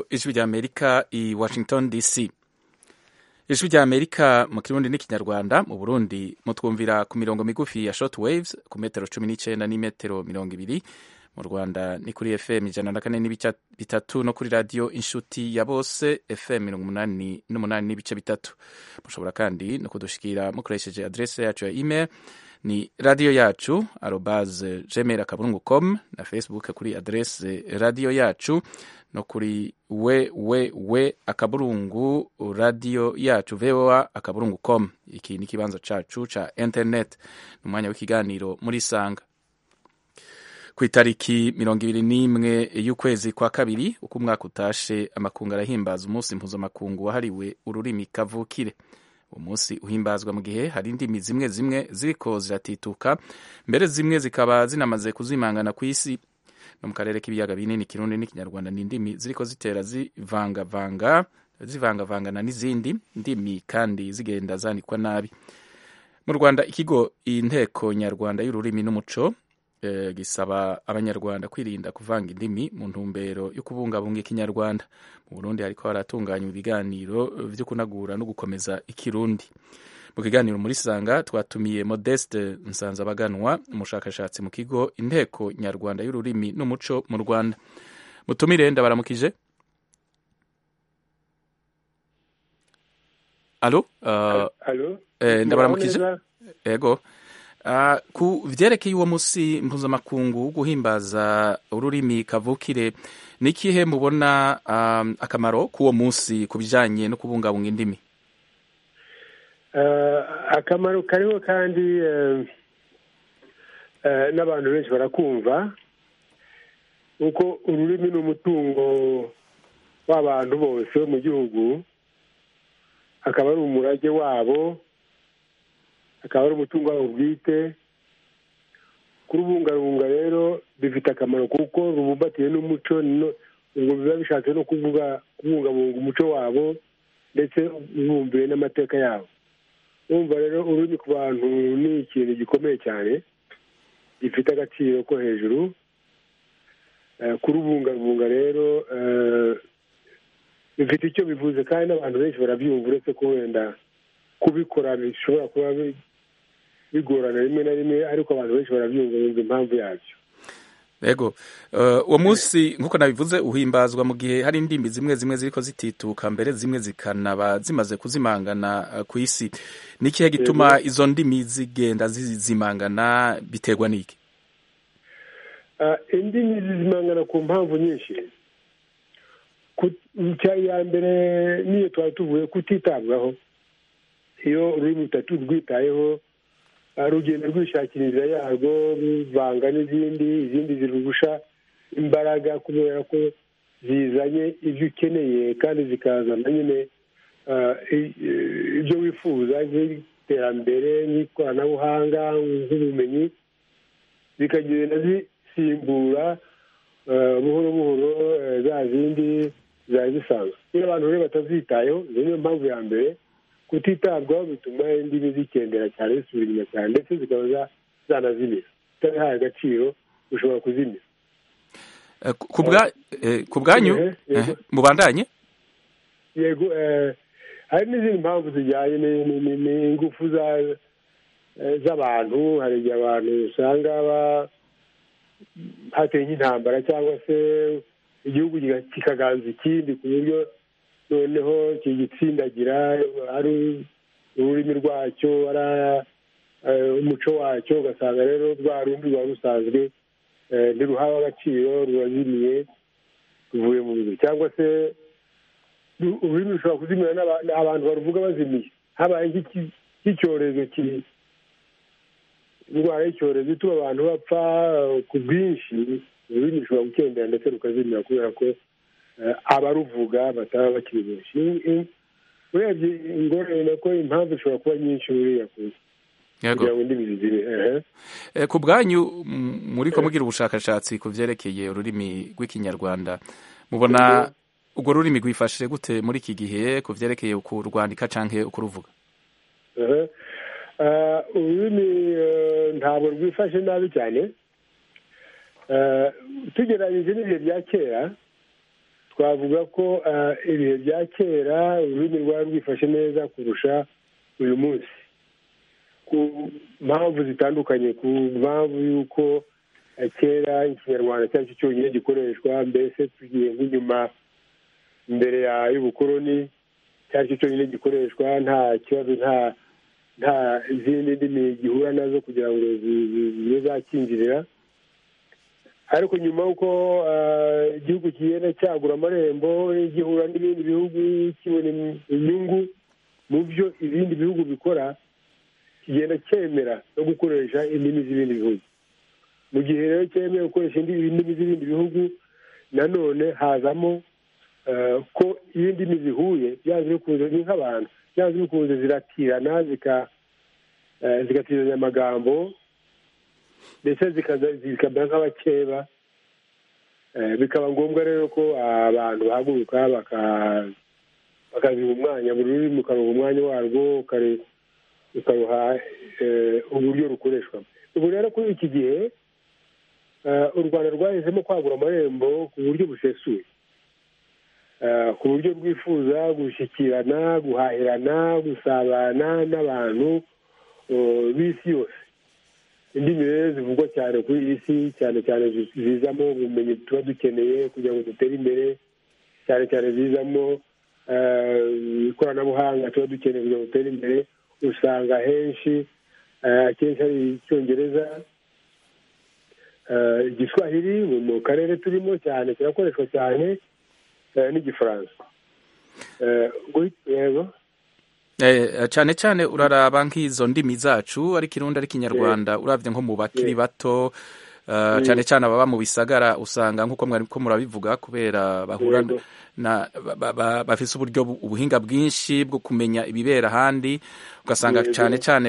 ijwi ry'amerika i washington dc ijwi ry'amerika mu kirundi n'ikinyarwanda mu burundi mutwumvira ku mirongo migufi ya short waves ku metero cumi n'icyenda n'imetero mirongo ibiri mu rwanda ni kuri fm ijana na kane n'ibice bitatu no kuri radiyo inshuti ya bose fm mirongo umunani n'umunani n'ibice bitatu mushobora kandi no kudushikira mukoresheje adrese yacu ya email ni radiyo yacu arobase gmail akaburungu com na facebook kuri adrese radiyo yacu no kuri we we we akaburungu radiyo yacu voa akaburungu com iki ni ikibanza cacu ca internet ni umwanya w'ikiganiro muri sanga ku itariki mirongo ibiri n'imwe y'ukwezi kwa kabiri uko umwaka utashe amakungu arahimbaza umunsi mpuzamakungu wahariwe ururimi kavukire uwo munsi uhimbazwa mu gihe hari indimi zimwe zimwe ziriko ziratituka mbere zimwe zikaba zinamaze kuzimangana ku isi no mu karere k'ibiyaga binini kirundi n'ikinyarwanda ni indimi ziriko zitera zivangavanga zivangavangana n'izindi ndimi kandi zigenda zandikwa nabi mu rwanda ikigo inteko nyarwanda y'ururimi n'umuco gisaba abanyarwanda kwirinda kuvanga indimi mu ntumbero yo kubungabunga ikinyarwanda mu burundi hariko haratunganywa ibiganiro vyo kunagura no gukomeza ikirundi mu kiganiro muri sanga twatumiye modeste nsanzabaganwa umushakashatsi mu kigo inteko nyarwanda y'ururimi n'umuco mu rwanda mutumire ndabaramukije alo uh, eh, ndabaramukije ego ku byerekeye uwo munsi mpuzamakungu wo guhimbaza ururimi kavukire ni ikihe mubona akamaro k'uwo munsi ku bijyanye no kubungabunga indimi akamaro kariho kandi n'abantu benshi barakumva kuko ururimi ni umutungo w'abantu bose bo mu gihugu akaba ari umurage wabo akaba ari umutungo wabo bwite kurubungabunga rero bifite akamaro kuko rubumbatiye n'umuco ubwo biba bishatse no kuvuga kubungabunga umuco wabo ndetse bumviye n'amateka yabo urumva rero ururimi ku bantu ni ikintu gikomeye cyane gifite agaciro ko hejuru kurubungabunga rero bifite icyo bivuze kandi n'abantu benshi barabyumva uretse ko wenda kubikora bishobora kuba bigorana rimwe na rimwe ariko abantu benshi barabyumva bumva impamvu yabyo yego uwo munsi nk'uko nabivuze uhimbazwa mu gihe hari indimi zimwe zimwe ziriko zitituka mbere zimwe zikanaba zimaze kuzimangana ku isi ni ikihe gituma izo ndimi zigenda zizimangana biterwa n'iki indimi zizimangana ku mpamvu nyinshi ya mbere n'iyo twari tuvuye kutitabwaho iyo ururimi rutatu rwitayeho rugenda rwishakira inzira yarwo ruvanga n'izindi izindi zirugusha imbaraga kubera ko zizanye ibyo ukeneye kandi zikazana nyine ibyo wifuza nk'iterambere nk'ikoranabuhanga nk'ubumenyi zikagenda zisimbura buhoro buhoro za zindi zari zisanzwe iyo abantu rero batazitayeho niyo mpamvu ya mbere kutitabwaho bituma indimi zikendera cyane zisubira inyuma cyane ndetse zikaba zanazimira utabihaye agaciro ushobora kuzimira ku bwanyu mubandanye yego hari n'izindi mpamvu zijyanye n'ingufu z'abantu hari igihe abantu usanga hateye nk'intambara cyangwa se igihugu kikaganza ikindi ku buryo noneho kigitsindagira ari ururimi rwacyo ari umuco wacyo ugasanga rero rwa rundi ruba rusanzwe ntiruhawe agaciro rurazimiye ruvuye mu bihe cyangwa se ururimi rushobora kuzimira abantu baruvuga bazimiye habaye nk'icyorezo indwara y'icyorezo ituma abantu bapfa ku bwinshi ururimi rushobora gukendera ndetse rukazimira kubera ko abaruvuga bataba bakiri benshi urebye ingorane nako impamvu ishobora kuba nyinshi buriya kugira ngo indimi zigire ku bwanyu muri ko mugira ubushakashatsi ku byerekeye ururimi rw'ikinyarwanda mubona urwo rurimi rwifashe gute muri iki gihe ku byerekeye kurwandika cyangwa ukuruvuga ururimi ntabwo rwifashe nabi cyane tugerageze n'ibihe bya kera twavuga ko ibihe bya kera ururimi rwari rwifashe neza kurusha uyu munsi ku mpamvu zitandukanye ku mpamvu y'uko kera ikinyarwanda cyacyo cyonyine gikoreshwa mbese tugiye nk'inyuma mbere y'ubukoroni cyacyo cyonyine gikoreshwa nta kibazo nta nta zindi ndimi gihura nazo kugira ngo zibe zakinjirira ariko nyuma y'uko igihugu kigenda cyagura amarembo gihura n'ibindi bihugu kibona inyungu mu byo ibindi bihugu bikora kigenda cyemera no gukoresha indimi z'ibindi bihugu mu gihe rero cyemewe gukoresha indimi z'ibindi bihugu nanone hazamo ko iyo ndimi zihuye byanze bikunze ni nk'abantu byanze bikunze ziratirana zigatirizanya amagambo ndetse zikaba nk'abakeba bikaba ngombwa rero ko abantu bahaguruka bakaziha umwanya buri rurimi ukaruha umwanya warwo ukaruha uburyo rukoreshwamo ubu rero kuri iki gihe u rwanda rwahisemo kwagura amarembo ku buryo busesuye ku buryo rwifuza gushyikirana guhahirana gusabana n'abantu b'isi yose indimi rero zivugwa cyane kuri iyi si cyane cyane zizamo ubumenyi tuba dukeneye kugira ngo dutere imbere cyane cyane zizamo ikoranabuhanga tuba dukeneye kugira ngo dutere imbere usanga henshi akenshi hari icyongereza igiswahili mu karere turimo cyane kirakoreshwa cyane n'igifaransa yego cyane cyane uraraba nk'izo ndimi zacu ariko irundi ari ikinyarwanda urabye nko mu bakiri bato cyane cyane ababa mu bisagara usanga nk'uko mwari ko murabivuga kubera bahura bafite uburyo ubuhinga bwinshi bwo kumenya ibibera ahandi ugasanga cyane cyane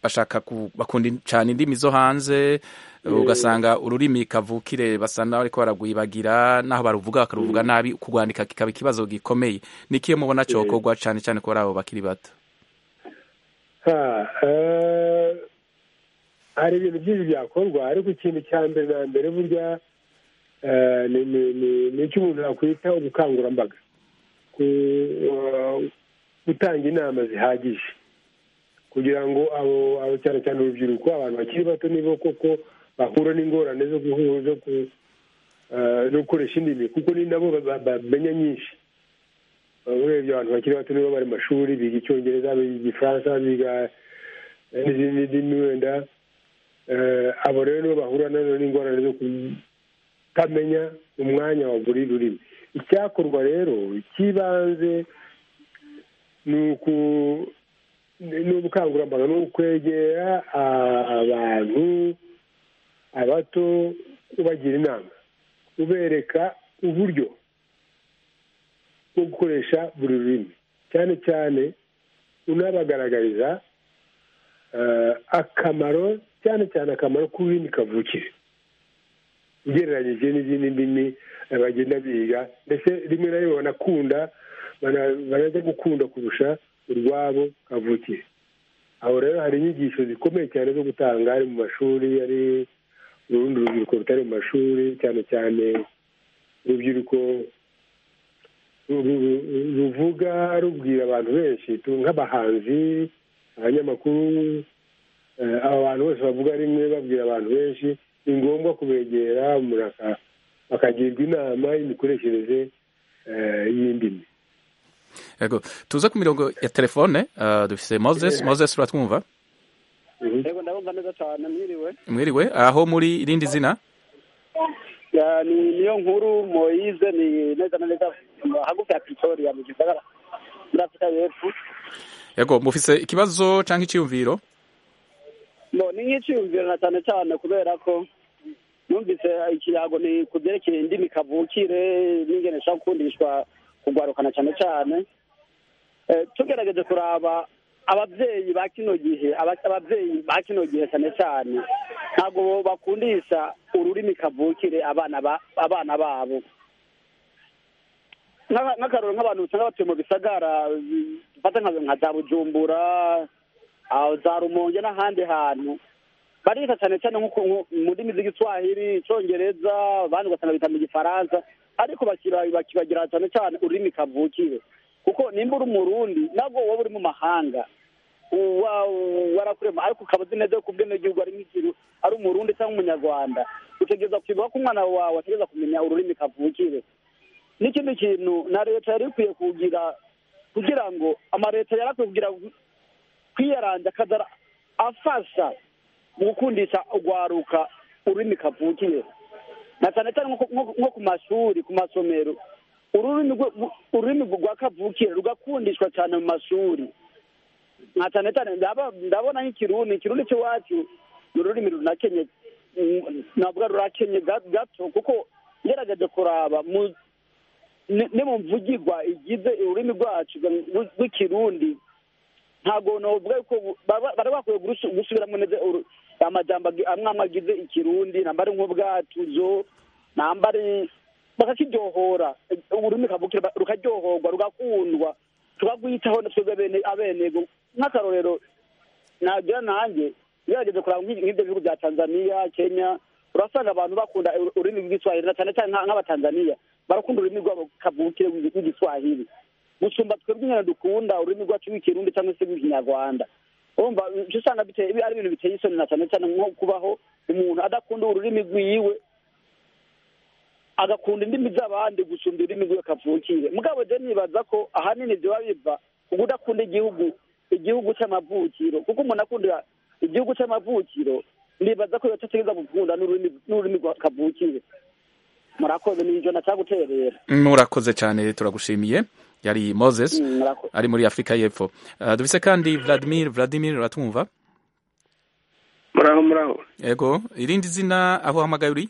bashaka bakunda cyane indimi zo hanze ugasanga ururimi kavukire basa nawe ariko baragwibagira naho baruvuga bakaruvuga nabi kurwandika kikaba ikibazo gikomeye n'ikiyo mubona cyokorwa cyane cyane ko ari abo bakiri bato hari ibintu byinshi byakorwa ariko ikintu cya mbere na mbere burya ni icyo umuntu yakwita ubukangurambaga gutanga inama zihagije kugira ngo abo cyane cyane urubyiruko abantu bakiri bato nibo koko bahura n'ingorane zo gukoresha indimi kuko ni nabo bamenya nyinshi urebye abantu bakiri bato nibo bari mashuri biga icyongereza biga igifaransa biga n'izindi ndimi wenda abo rero nibo bahura nazo n'ingorane zo kutamenya umwanya wa buri rurimi icyakorwa rero icy'ibanze ni uku ni ubukangurambaga ni ukwegera abantu abato ubagira inama ubereka uburyo bwo gukoresha buri rurimi cyane cyane unabagaragariza akamaro cyane cyane akamaro k'ururimi kavukire ugereranyije n'izindi ndimi bagenda biga ndetse rimwe na rimwe banakunda banajya gukunda kurusha urwabo kavukire aho rero hari inyigisho zikomeye cyane zo gutanga ari mu mashuri ari urundi rubyiruko rutari mu mashuri cyane cyane urubyiruko ruvuga rubwira abantu benshi nk'abahanzi abanyamakuru aba bantu bose bavuga rimwe babwira abantu benshi ni ngombwa kubegera bakagirwa inama y'imikoreshereze y'indimi yego tuze ku mirongo ya telefone dufite moses moses uratwumva yego ndabumva neza cyane mwiriwe mwiriwe aho muri irindi zina ni niyo nkuru moyize ni neza na neza hagufi ya pretoria mu gisagara muri afurika y'epfo yego mufise ikibazo cyangwa icyiyumviro no ni nk'icyiyumviro na cyane cyane kubera ko numvise ikirago ni ku byerekeye indimi kavukire n'ingene ishobora gukundishwa kugwarukana cyane cyane tugerageje kuraba ababyeyi ba kino gihe ababyeyi ba kino gihe cyane cyane ntabwo bakundisha ururimi kavukire abana babo nk'akaruru nk'abantu usanga batuye mu bisagara dufata nka za bujumbura za rumonge n'ahandi hantu bariga cyane cyane nko mu ndimi z'igiswahili icyongereza abandi ugasanga bita mu gifaransa ariko bakibagira cyane cyane ururimi kavukire kuko nimba uri umurundi nabwo waba uri mu mahanga warakurema ariko ukaba uzi neza ko ubwenegihugu ari nk'ikintu ari umurundi cyangwa umunyarwanda utegereza kwibuka ko umwana wawe ategereza kumenya ururimi kavukire n'ikindi kintu na leta yari ikwiye kugira kugira ngo amaleta yarakwiye kugira kwiyaranja akazara afasha mu gukundisha urwaruka ururimi kavukiye na cyane cyane nko ku mashuri ku masomero ururimi rwa kavukire rugakundishwa cyane mu mashuri na cyane cyane ndabona nk'ikirundi ikirundi cy'iwacu ni ururimi runakenye ntabwo rurakenye gato kuko ngerageje kuraba ni mu mvugirwa igize ururimi rwacu rw'ikirundi ntabwo novuga ko bari bakwiye gusubiramo neza amajyamba amwe amwe agize ikirundi namba ari nk'ubwatuzo namba ari bakakiryohora ururimi kavukira rukaryohorwa rugakundwa turarwitaho twebwe abenego nk'akarorero nagira nanjye ngerageze kuraba nk'ibyo bihugu bya tanzaniya kenya urasanga abantu bakunda ururimi rw'igiswahili cyane cyane nk'abatanzaniya barakunda ururimi rwabo kavukire rw'igiswahili gusumba twebwe nyine dukunda ururimi rwacu rw'ikirundi cyangwa se rw'ikinyarwanda urumva icyo usanga ari ibintu biteye isoni na cyane cyane nko kubaho umuntu adakunda ururimi rwiwe agakunda indimi z'abandi gusumba ururimi rwiwe kavukire mugabo rero nibaza ko ahanini biba biva ku kudakunda igihugu igihugu cy'amavukiro kuko umuntu akunda igihugu cy'amavukiro nibaza ko bidategereza gukunda n'ururimi rwa kavukire murakoze ni ijana cyangwa guterera murakoze cyane turagushimiye yari moses ari muri afurika y'epfo dufite kandi vladimir vladimir uratwumva muraho muraho yego irindi zina aho uhamagaye uri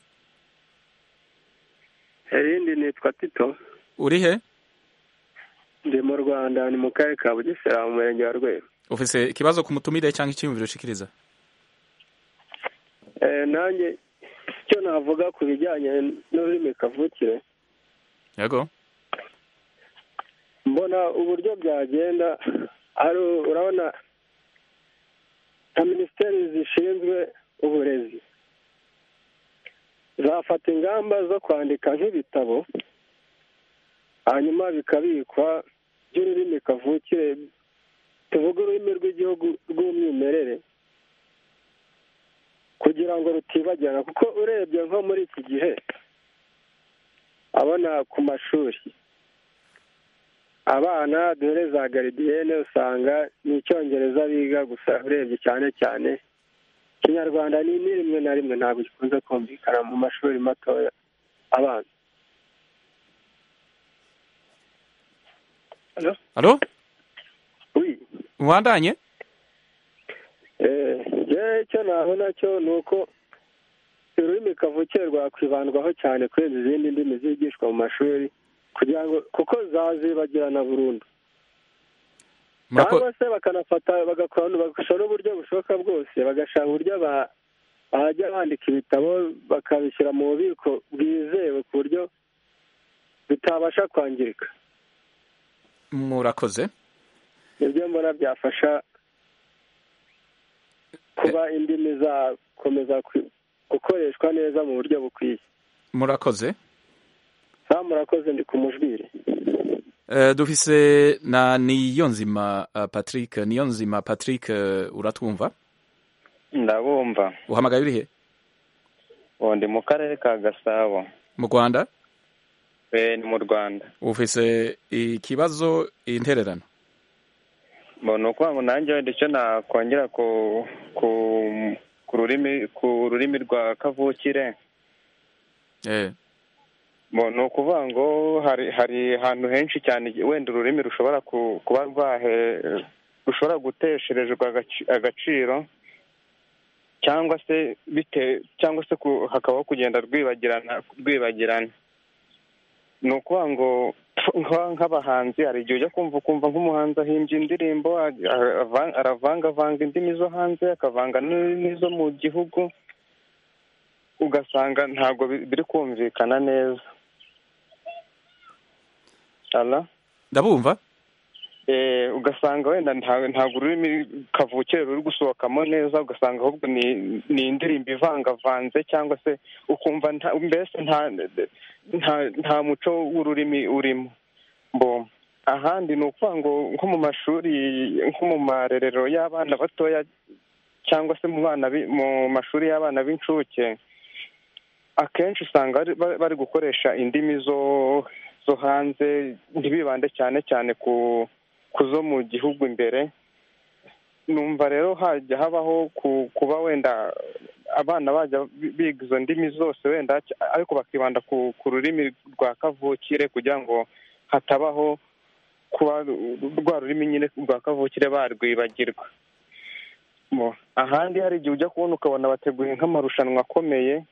irindi nitwa tito uri he ndi mu rwanda ni mu karere ka bugesera mu murenge wa rweru ufite ikibazo ku mutumire cyangwa icyiyumviro ushikiriza nanjye icyo navuga ku bijyanye n'ururimi kavukire yego mbona uburyo byagenda ari urabona nka minisiteri zishinzwe uburezi zafata ingamba zo kwandika nk'ibitabo hanyuma bikabikwa by'ururimi kavukire tuvuge ururimi rw'igihugu rw'umwimerere kugira ngo rutibagirana kuko urebye nko muri iki gihe abona ku mashuri abana dore za garidiyene usanga ni icyongereza biga gusa urebye cyane cyane ikinyarwanda ni rimwe na rimwe ntabwo gikunze kumvikana mu mashuri matoya abanza halo wi wandanye eee icyo nabona cyo ni uko ururimi kavukire rwakwibandwaho cyane kurenza izindi ndimi zigishwa mu mashuri kugira ngo kuko zazibagirana burundu cyangwa se bakanafata bagakora n'uburyo bushoboka bwose bagashaka uburyo bajya bandika ibitabo bakabishyira mu bubiko bwizewe ku buryo bitabasha kwangirika murakoze nibyo mbona byafasha kuba indimi zakomeza gukoreshwa neza mu buryo bukwiye murakoze nta murakoze ndi ku mujwire dufise na niyonzima patrick niyonzima patrick uratwumva ndabumva uhamagaye urihe ndi mu karere ka gasabo mu rwanda ni mu rwanda ufise ikibazo intererano mbona uko nanjye wenda icyo nakongera ku rurimi rwa kavukire ni ukuvuga ngo hari ahantu henshi cyane wenda ururimi rushobora kuba rushobora gutesherezwa agaciro cyangwa se cyangwa se hakabaho kugenda rwibagirana rwibagirana ni ukuvuga ngo nk'abahanzi hari igihe ujya kumva ukumva nk'umuhanzi ahimbye indirimbo aravangavanga indimi zo hanze akavanga n'izo mu gihugu ugasanga ntabwo biri kumvikana neza ndabumva ugasanga wenda ntabwo ururimi kavukire ruri gusohokamo neza ugasanga ahubwo ni indirimbo ivangavanze cyangwa se ukumva mbese nta muco w'ururimi urimo ahandi ni ukuvuga ngo nko mu mashuri nko mu marerero y'abana batoya cyangwa se mu mashuri y'abana b'incuke akenshi usanga bari gukoresha indimi zo zo hanze ntibibande cyane cyane ku zo mu gihugu imbere numva rero hajya habaho kuba wenda abana bajya biga izo ndimi zose wenda ariko bakibanda ku rurimi rwa kavukire kugira ngo hatabaho kuba rwa rurimi nyine rwa kavukire barwibagirwa ahandi hari igihe ujya kubona ukabona bateguye nk'amarushanwa akomeye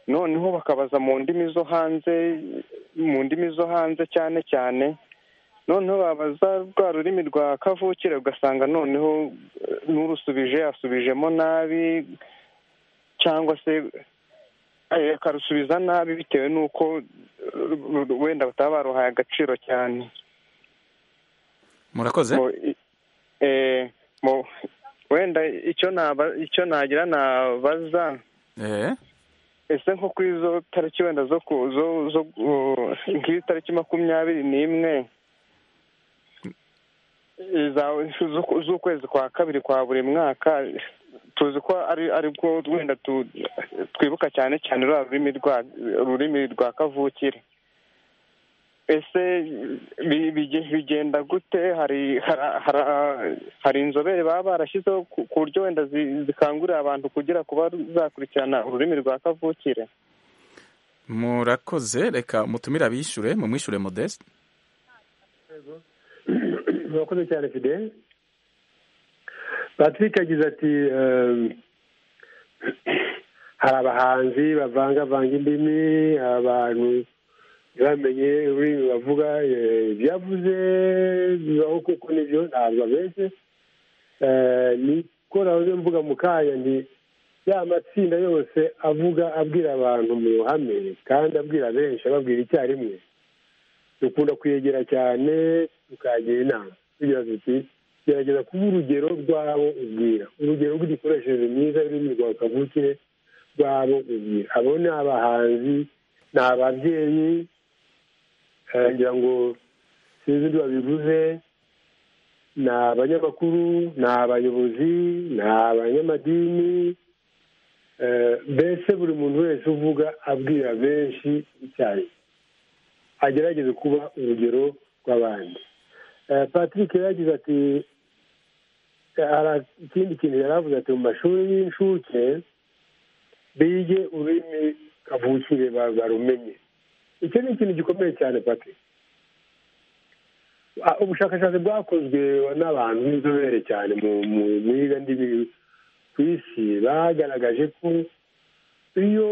noneho bakabaza mu ndimi zo hanze mu ndimi zo hanze cyane cyane noneho babaza rwa rurimi rwa kavukire ugasanga noneho n'urusubije yasubijemo nabi cyangwa se akarusubiza nabi bitewe n'uko wenda bataba baruhaye agaciro cyane murakoze wenda icyo nagira nabaza ese nko ku izo tariki wenda zo nk'iyo tariki makumyabiri n'imwe z'ukwezi kwa kabiri kwa buri mwaka tuzi ko ari bwo wenda twibuka cyane cyane ururimi rwa kavukire ese bigenda gute hari inzobere baba barashyizeho ku buryo wenda zikangurira abantu kugira kuba zakurikirana ururimi rwa kavukire murakoze reka mutumire abishyure mumwishyure modeste murakoze cyane fide patrick agize ati hari abahanzi bavangavanga indimi abantu ntibamenye ururimi bavuga ibyavuze bibaho kuko nibyo ntabwo abeshye niko nawe mvuga mu kanya nti ya matsinda yose avuga abwira abantu mu ruhame kandi abwira benshi ababwira icyarimwe dukunda kuyegera cyane tukagira inama tugira tuti gerageza kuba urugero rwabo ubwira urugero rw'igikoresheje myiza y'ururimi rwa kavukire rwabo ubwira abo ni abahanzi ni ababyeyi ngira ngo sinzi ibyo babivuze ni abanyamakuru ni abayobozi ni abanyamadini mbese buri muntu wese uvuga abwira benshi icyayi agerageze kuba urugero rw'abandi patrick yagize ati hari ikindi kintu yari avuze ati mu mashuri y'incuke bige ururimi kavukire barumenye icyo ni ikintu gikomeye cyane pati ubushakashatsi bwakozwe n'abantu b'inzobere cyane mu ndimi ku isi bagaragaje ko iyo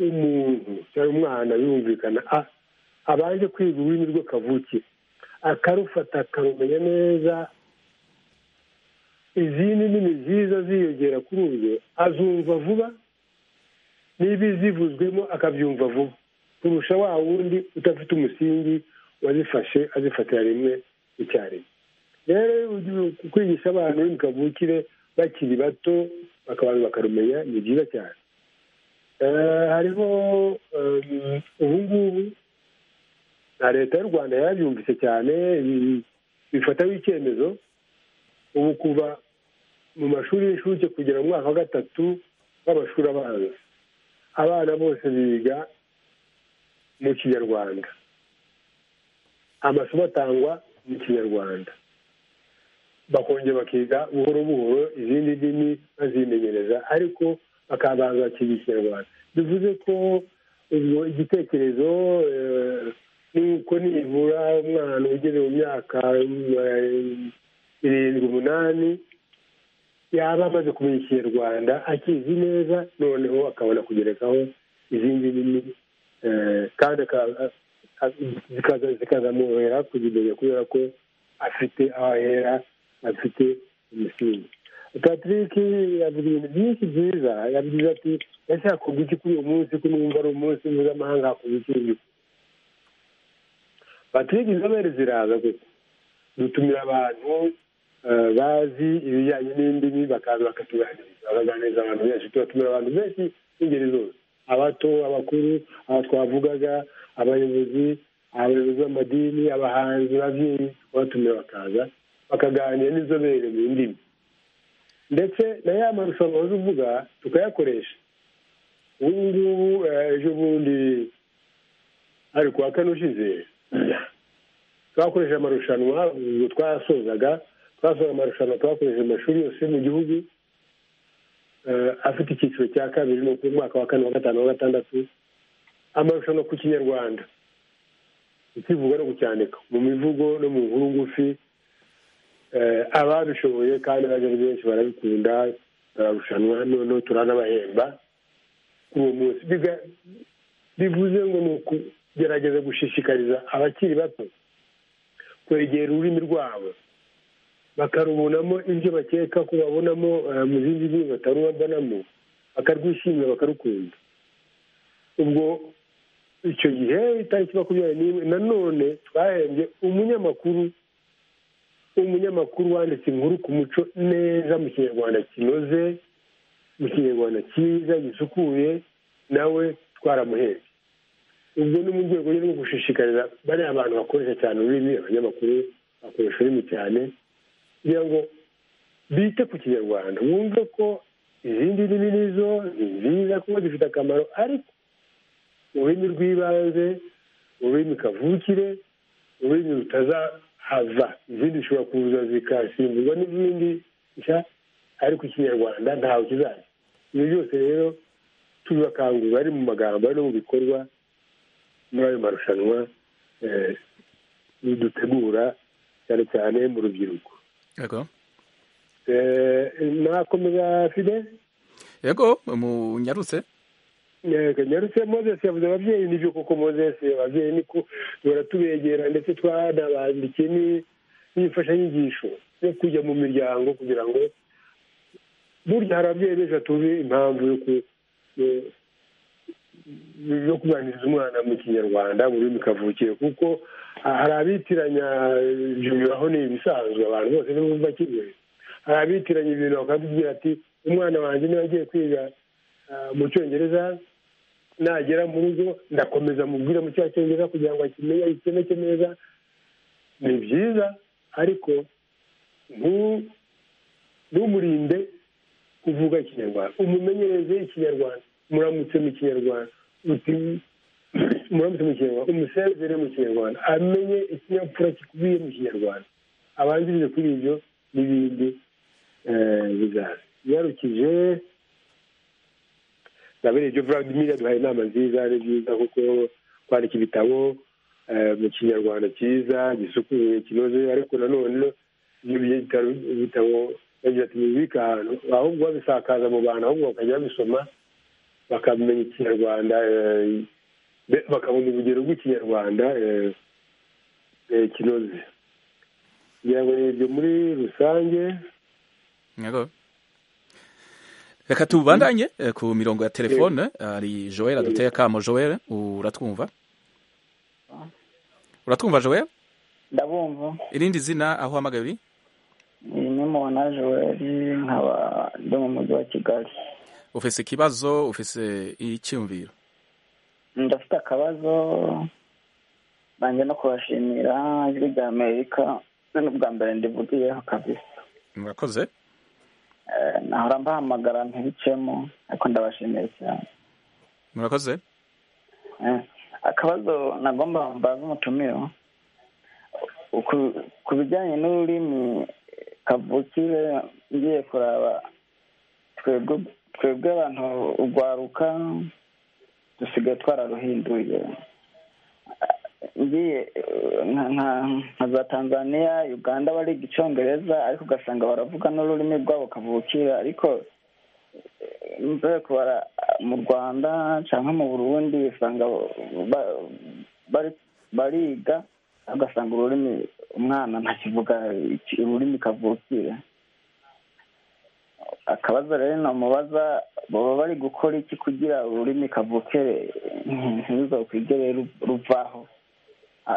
umuntu cyangwa umwana yumvikana abanje kwiga ururimi rwe kavukire akarufata akarumenya neza izindi ndimi ziza ziyongera kuri urwo azumva vuba niba zivuzwemo akabyumva vuba kurusha wa wundi udafite umusingi wazifashe azifatira rimwe icyarimwe rero kwigisha abantu ururimi kavukire bakiri bato abantu bakarumenya ni byiza cyane hariho ubu ngubu na leta y'u rwanda yarabyumvise cyane bifataho icyemezo ubu kuva mu mashuri y'incuke kugera mu mwaka wa gatatu w'amashuri abanza abana bose biga mu kinyarwanda amasomo atangwa mu kinyarwanda bakongera bakiga buhoro buhoro izindi ndimi bazimenyereza ariko bakabanza bakiga ikinyarwanda bivuze ko igitekerezo nuko nibura umwana ugeze mu myaka irindwi umunani yaba amaze kumenya ikinyarwanda akizi neza noneho akabona kugerekaho izindi nini kandi zikazamworohera kuzimenya kubera ko afite aho ahera afite umusingi patrick yavuga ibintu byinshi byiza yavuze ati ndashaka kuvuga iki kuri uyu munsi ko numva ari umunsi mpuzamahanga hakuvuga iki patrick inzobere ziraza gusa dutumira abantu bazi ibijyanye n'indimi bakaza bakatuganiriza bakaganiriza abantu benshi tubatumira abantu benshi b'ingeri zose abato abakuru aba twavugaga abayobozi abayobozi b'amadini abahanzi ababyeyi batumira bakaza bakaganira n'inzobere mu ndimi ndetse na ya marushanwa waje uvuga tukayakoresha ubu ngubu ejo bundi ari kuwa kane ushize twakoresha amarushanwa ubwo twasozaga twasoza amarushanwa twakoresheje amashuri yose mu gihugu afite icyiciro cya kabiri ni umwaka wa kane wa gatanu wa gatandatu amarushanwa ku kinyarwanda ikivuga no kucyandika mu mivugo no mu nkuru ngufi ababishoboye kandi baje ari benshi barabikunda bararushanwa noneho turanabahemba uwo munsi bivuze ngo ni ukugerageza gushishikariza abakiri bato kwegera ururimi rwabo bakarubonamo ibyo bakeka ko babonamo mu zindi ndimi batarubonamo bakarwishimira bakarukunda ubwo icyo gihe itariki makumyabiri n'imwe nanone twahembye umunyamakuru umunyamakuru wanditse inkuru ku muco neza mu kinyarwanda kinoze mu kinyarwanda cyiza gisukuye nawe twaramuhebye ubwo ni mu rwego rwo gushishikariza bariya abantu bakoresha cyane ururimi abanyamakuru bakoresha ururimi cyane kugira ngo bite ku kinyarwanda wumve ko izindi ndimi nizo ni nziza kuko zifite akamaro ariko ururimi rw'ibanze ururimi kavukire ururimi rutazahava izindi zishobora kuza zikasimburwa n'izindi nshya ariko ikinyarwanda ntawe kizaza ibyo byose rero tubibakangurira ari mu magambo ari no mu bikorwa muri ayo marushanwa dutegura cyane cyane mu rubyiruko nakomeza fide yego munyarutse nyarutse mozesi yavuze ababyeyi nibyo koko mozesi ababyeyi niko turatubegera ndetse twanabandikiye n'imfashanyigisho yo kujya mu miryango kugira ngo burya hari ababyeyi benshi batuzi impamvu yo kuganiriza umwana mu kinyarwanda mu rurimi kavukire kuko hari abitiranya aho ni ibisanzwe abantu bose bumva kimwe hari abitiranya ibintu bakabwira ati umwana wanjye niba agiye kwiga mu cyongereza nagera mu rugo ndakomeza mubwira mu cya cyongereza kugira ngo akimenye ayikemeke neza ni byiza ariko ntumurinde kuvuga ikinyarwanda umumenyereze ikinyarwanda muramutse mu kinyarwanda muramutse mu kinyarwanda umusezere mu kinyarwanda amenye ikinyabupfura gikubiye mu kinyarwanda abanzirize kuri ibyo n'ibindi bizaza yarukije nabere ibyo vladimir duhaye inama nziza ari byiza kuko kwandika ibitabo mu kinyarwanda cyiza gisukuye kinoze ariko nanone ibyo bitabo yagize ati mubibike ahantu ahubwo babisakaza mu bantu ahubwo bakajya babisoma bakamenya ikinyarwanda bakabona urugero rw'ikinyarwanda kinoze kugira ngo ibyo muri rusange reka tubandanye ku mirongo ya telefone hari joel aduteye akamo joel uratwumva uratwumva joel ndabumva irindi zina aho uhamagaye uri ni nimubona joel nkaba ndi mu mujyi wa kigali ufise ikibazo ufise icyumviro ndafite akabazo banjye no kubashimira ijwi rya amerika ni ubwa mbere ndivugiyeho kabisa murakoze nahora mbahamagara ntibicemo ariko ndabashimiye cyane murakoze akabazo nagomba mbaza umutumiro ku bijyanye n'ururimi kavukire ngiye kuraba twebwe twebwe abantu urwaruka dusigaye twararuhinduye ngiye nka za tanzania uganda bariga icyongereza ariko ugasanga baravuga n'ururimi rwabo kavukira ariko mbere kubara mu rwanda cyangwa mu burundi usanga bariga ugasanga ururimi umwana ntakivuga ururimi kavukira akabazo rero namubaza baba bari gukora iki kugira ururimi kavukere ntiruzakwigere ruvaho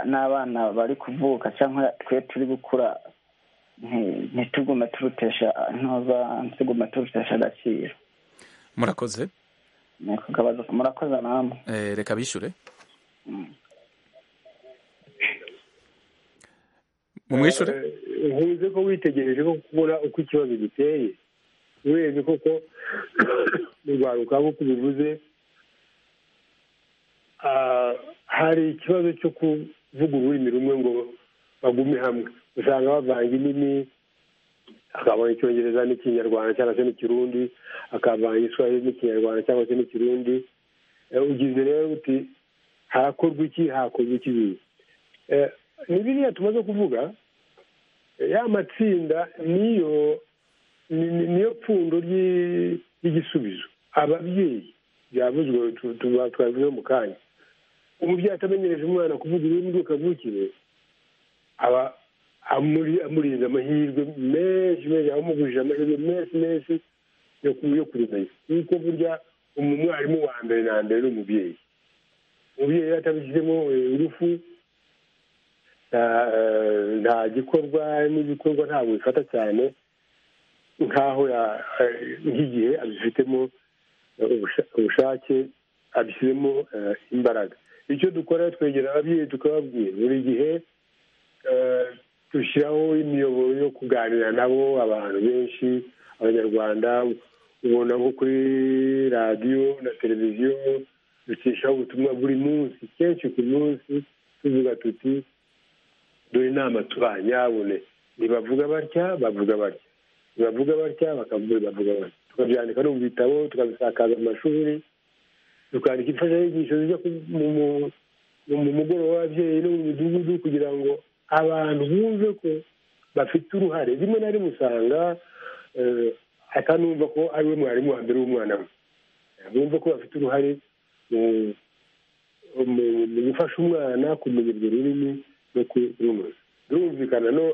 n'abana bari kuvuka cyangwa twe turi gukura ntitugume turutesha intoza ntitugume turutesha agaciro murakoze ni ukugabaza murakoze namwe Eh, reka bishyure mumwishure ntuze ko witegereje ko kubona uko ikibazo giteye urebye koko mu rwanda ukaba uko ubivuze ah, hari ikibazo cyo kuvuga ururimi rumwe ngo bagume hamwe usanga bavanga indimi akavanga icyongereza n'ikinyarwanda cyangwa se n'ikirundi akavanga igiswahili n'ikinyarwanda cyangwa se n'ikirundi Eh, ugize rero uti harakorwa iki hakorwa iki Eh, ni biriya tumaze kuvuga ya matsinda niyo ni- ni- niyo pfundo ry'i- ry'igisubizo ababyeyi byavuzwe tu- tu- twavuze mu kanya umubyeyi atamenyereje umwana kuvuga ururimi rwe kavukire aba amuri- amurinze amahirwe menshi menshi amumugurije amahirwe menshi menshi yo ku- yo kurimenya kuko burya umwarimu wa mbere na mbere ni umubyeyi umubyeyi iyo atabishyizemo eh, ingufu eh, nta gikorwa n'ibikorwa ntabwo bifata cyane nk'aho ya- eh, nk'igihe abifitemo eh, ubusha- ubushake abishyizemo eh, imbaraga icyo dukora twegera ababyeyi tukababwira buri gihe eh, dushyiraho imiyoboro yo kuganira nabo abantu benshi abanyarwanda ubona nko kuri radiyo na televiziyo ducishaho ubutumwa buri munsi kenshi ku munsi tuvuga tuti dore inama tubaha nyabune ntibavuga batya bavuga batya ntibavuga batya bakavuga bavuga batya tukabyandika no mu bitabo tukabisakaza mu mashuri tukandika imfashanyigisho zijya ku- mu- mu- mu mu mugoroba w'ababyeyi no mu midugudu kugira ngo abantu bumve ko bafite uruhare rimwe na rimwe usanga eh, atanumva ko ari we mwarimu wa mbere w'umwana we bumve ko bafite uruhare mu mu- mu gufasha umwana kumenya urwo rurimi no kurumenya birumvikana no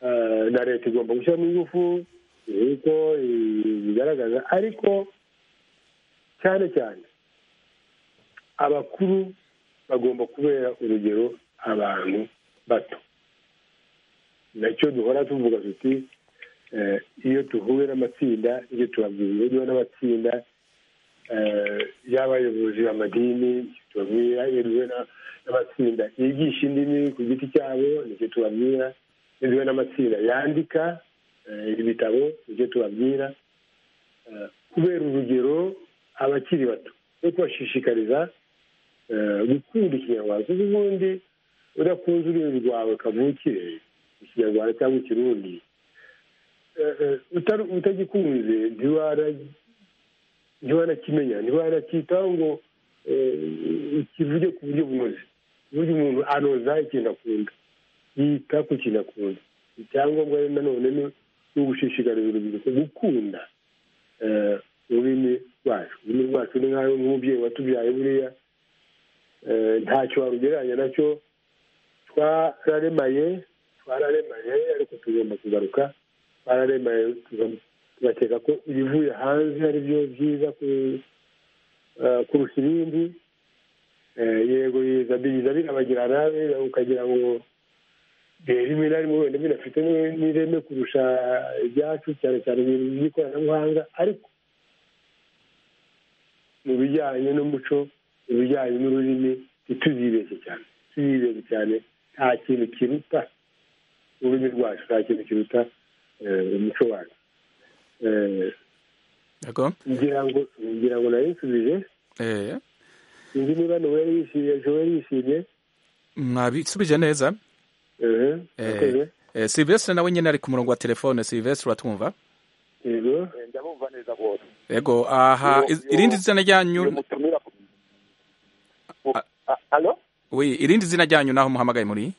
eh, na leta igomba gushyiramo ingufu nk'uko eh, bigaragaza ariko cyane cyane abakuru bagomba kubera urugero abantu bato nacyo duhora tuvuga tuti eh, iyo tuhuye n'amatsinda ibyo tubabwira iyo duhuye n'amatsinda eh, y'abayobozi amadini tubabwira iyo duhuye na- n'amatsinda yigisha indimi ku giti cyabo nicyo tubabwira iyo duhuye n'amatsinda yandika eh, ibitabo nicyo tubabwira Eh, kubera urugero abakiri bato no kubashishikariza eh, gukunda ikinyarwanda kuko ubundi udakunze ururimi rwawe kavukire ikinyarwanda cyangwa ikirundi eh, eh, utari- utagikunze ntiwara ntiwanakimenya ntiwanacyitaho ngo eh, kivuge ku buryo bunoze ku buryo umuntu anoza ikintu akunda yita ku kintu akunda icyangombwa rero nanone ni ni ugushishikariza urubyiruko gukunda eh, ururimi rwacu ururimi rwacu ni nk'ayo nk'umubyeyi watubyaye buriya eh, ntacyo warugereranya nacyo twararemaye twararemaye ariko tugomba kugaruka twararemaye tugomba- tugakeka ko ibivuye hanze ari byo byiza ku- eh, kurusha ibindi Eh, yego biza biza birabagirana biza- ukagira ngo eh, rimwe na rimwe wenda binafite ni- n'ireme kurusha ibyacu cyane cyane ibintu by'ikoranabuhanga ariko mu bijyanye n'umuco mu bijyanye n'ururimi ntituzibeshye cyane tuzibeshye cyane nta kintu kiruta ururimi rwacu nta kintu kiruta eh, umuco wacu Eh, yego ngira ngo ngira ngo nari nsubije eh, sinzi niba noel yishimye joel yishimye mwabisubije neza ehe Eh, akoze eh, silvestre nawe nyine ari ku murongo wa telefone silvestre uratwumva yego ndabumva neza rwose yego aha Yo- iz- yo- irindi zina iyo ryanyu mutumira Ah. alo oui irindi zina ryanyu naho muhamagaye muri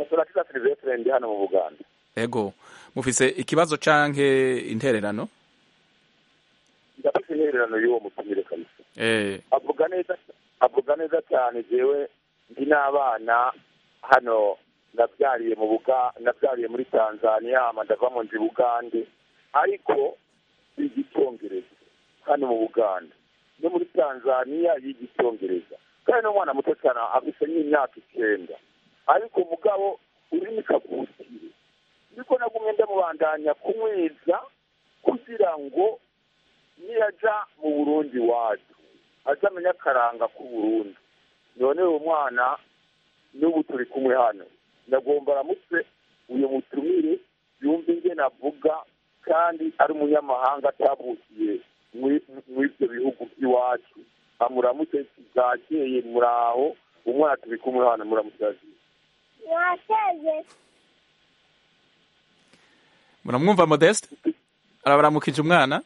turakiza silivesitire ndi hano mu buganda yego mufise ikibazo canke intererano ndafite intererano y'uwo mutumire kabisa eh avuga neza avuga neza cyane jewe ndi n'abana hano nabyariye mu buga nabyariye muri tanzania hama ndava mu nzi bugande ariko biga icyongereza hano mu buganda no muri tanzania yiga icyongereza kandi n'umwana muto cyane afite nk'imyaka icyenda ariko umugabo urimo kavukire niko nagumye ndamubandanya kumwiza kugira ngo niyajya mu burundi iwacu azamenya akaranga k'uburundi none uwo mwana n'ubu turi kumwe hano ndagomba aramutse uyu mutumire yumve ingena avuga kandi ari umunyamahanga atavukiye muri ibyo bihugu by'iwacu amuramutse bwakeye muraho umwana turi kumwe hano muramutse muramwumva modeste arabaramukije umwana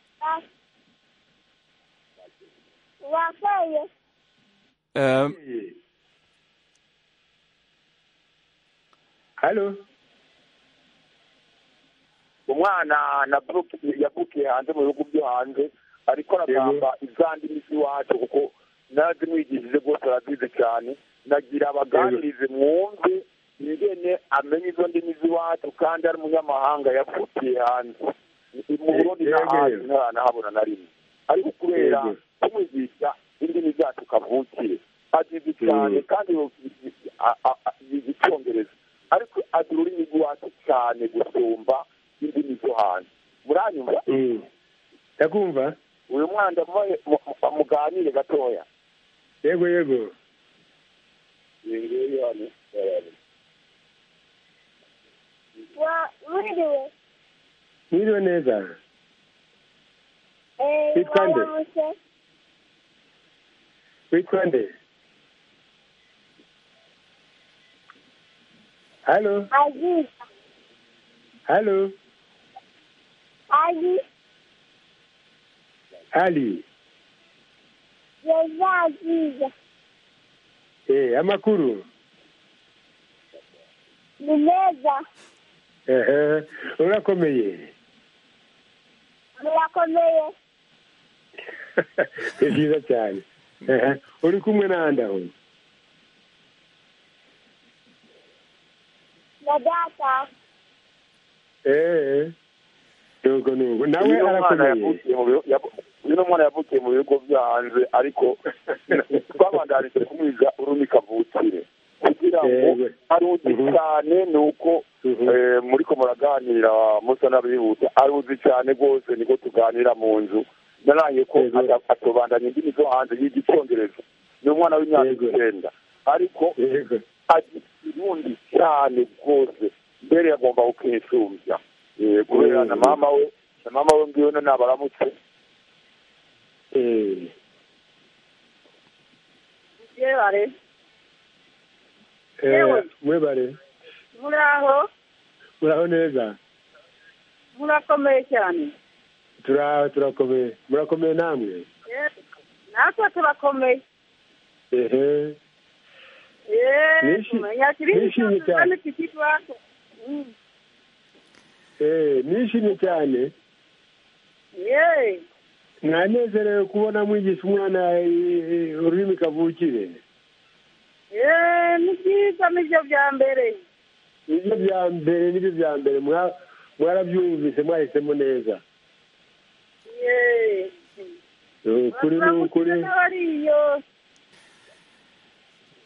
Eh, hano umwana na buruke yavukiye hanze mu bihugu byo hanze ariko aragamba izandi misi iwacu kuko nazimwigishije rwose arazize cyane nagira abaganirize mwumve ingene amenya izo ndimi z'iwacu kandi ari umunyamahanga yavutiye hanze mu burundi Yego. n'ahandi ntarahabona na rimwe ariko kubera Yego. kumwigisha indimi zacu kavukire azizi cyane kandi a- a- a- yiga icyongereza ariko azi ururimi rw'iwacu cyane gusumba indimi zo hanze muranyumva ndakumva uyu mwana ndamubaye mu- mu- muganire gatoya yego yego mwiriwe neza witwa nde witwa nde hano hano ali eh amakuru ni meza ehe urakomeye murakomeye ni byiza cyane ehe uri kumwe n'ahandi aho na data eee nuko nuko nawe uyu mwana arakomeye yavukiye mu bihugu- yavu- uyu ni umwana yavukiye mu bihugu byo hanze ariko twabandanije kumwiga ururimi kavukire kugira ngo Yego. aruzi Mhm. cyane ni uko Mhm. eh, muri ko muraganira musa n'abihuta aruzi cyane rwose niko tuganira mu nzu naraye ko Yego. ata- atobandanya indimi zo hanze yiga icyongereza ni umwana w'imyaka Yego. icyenda ariko yego azi ikirundi cyane rwose mbere agomba kukinshumbya Eh, kubera na mama we na mama we ngiwe no nabaramutse eee yebare eee Yewe. mwebare muraho muraho neza murakomeye cyane turaho turakomeye murakomeye namwe natwe turakomeye ehe yeee Nishi- kumenya kirindi nishimye cyose cyane. kandi kikitwako eee nishimye cyane yeee mwanezerewe kubona mwigisha umwana eh, ururimi kavukire yeee ni byiza nibyo bya mbere nibyo bya mbere nibyo bya mbere mwa- mwarabyumvise mwahisemo neza yeee Eh, ukuri ni ukuri baramukira n'abariyo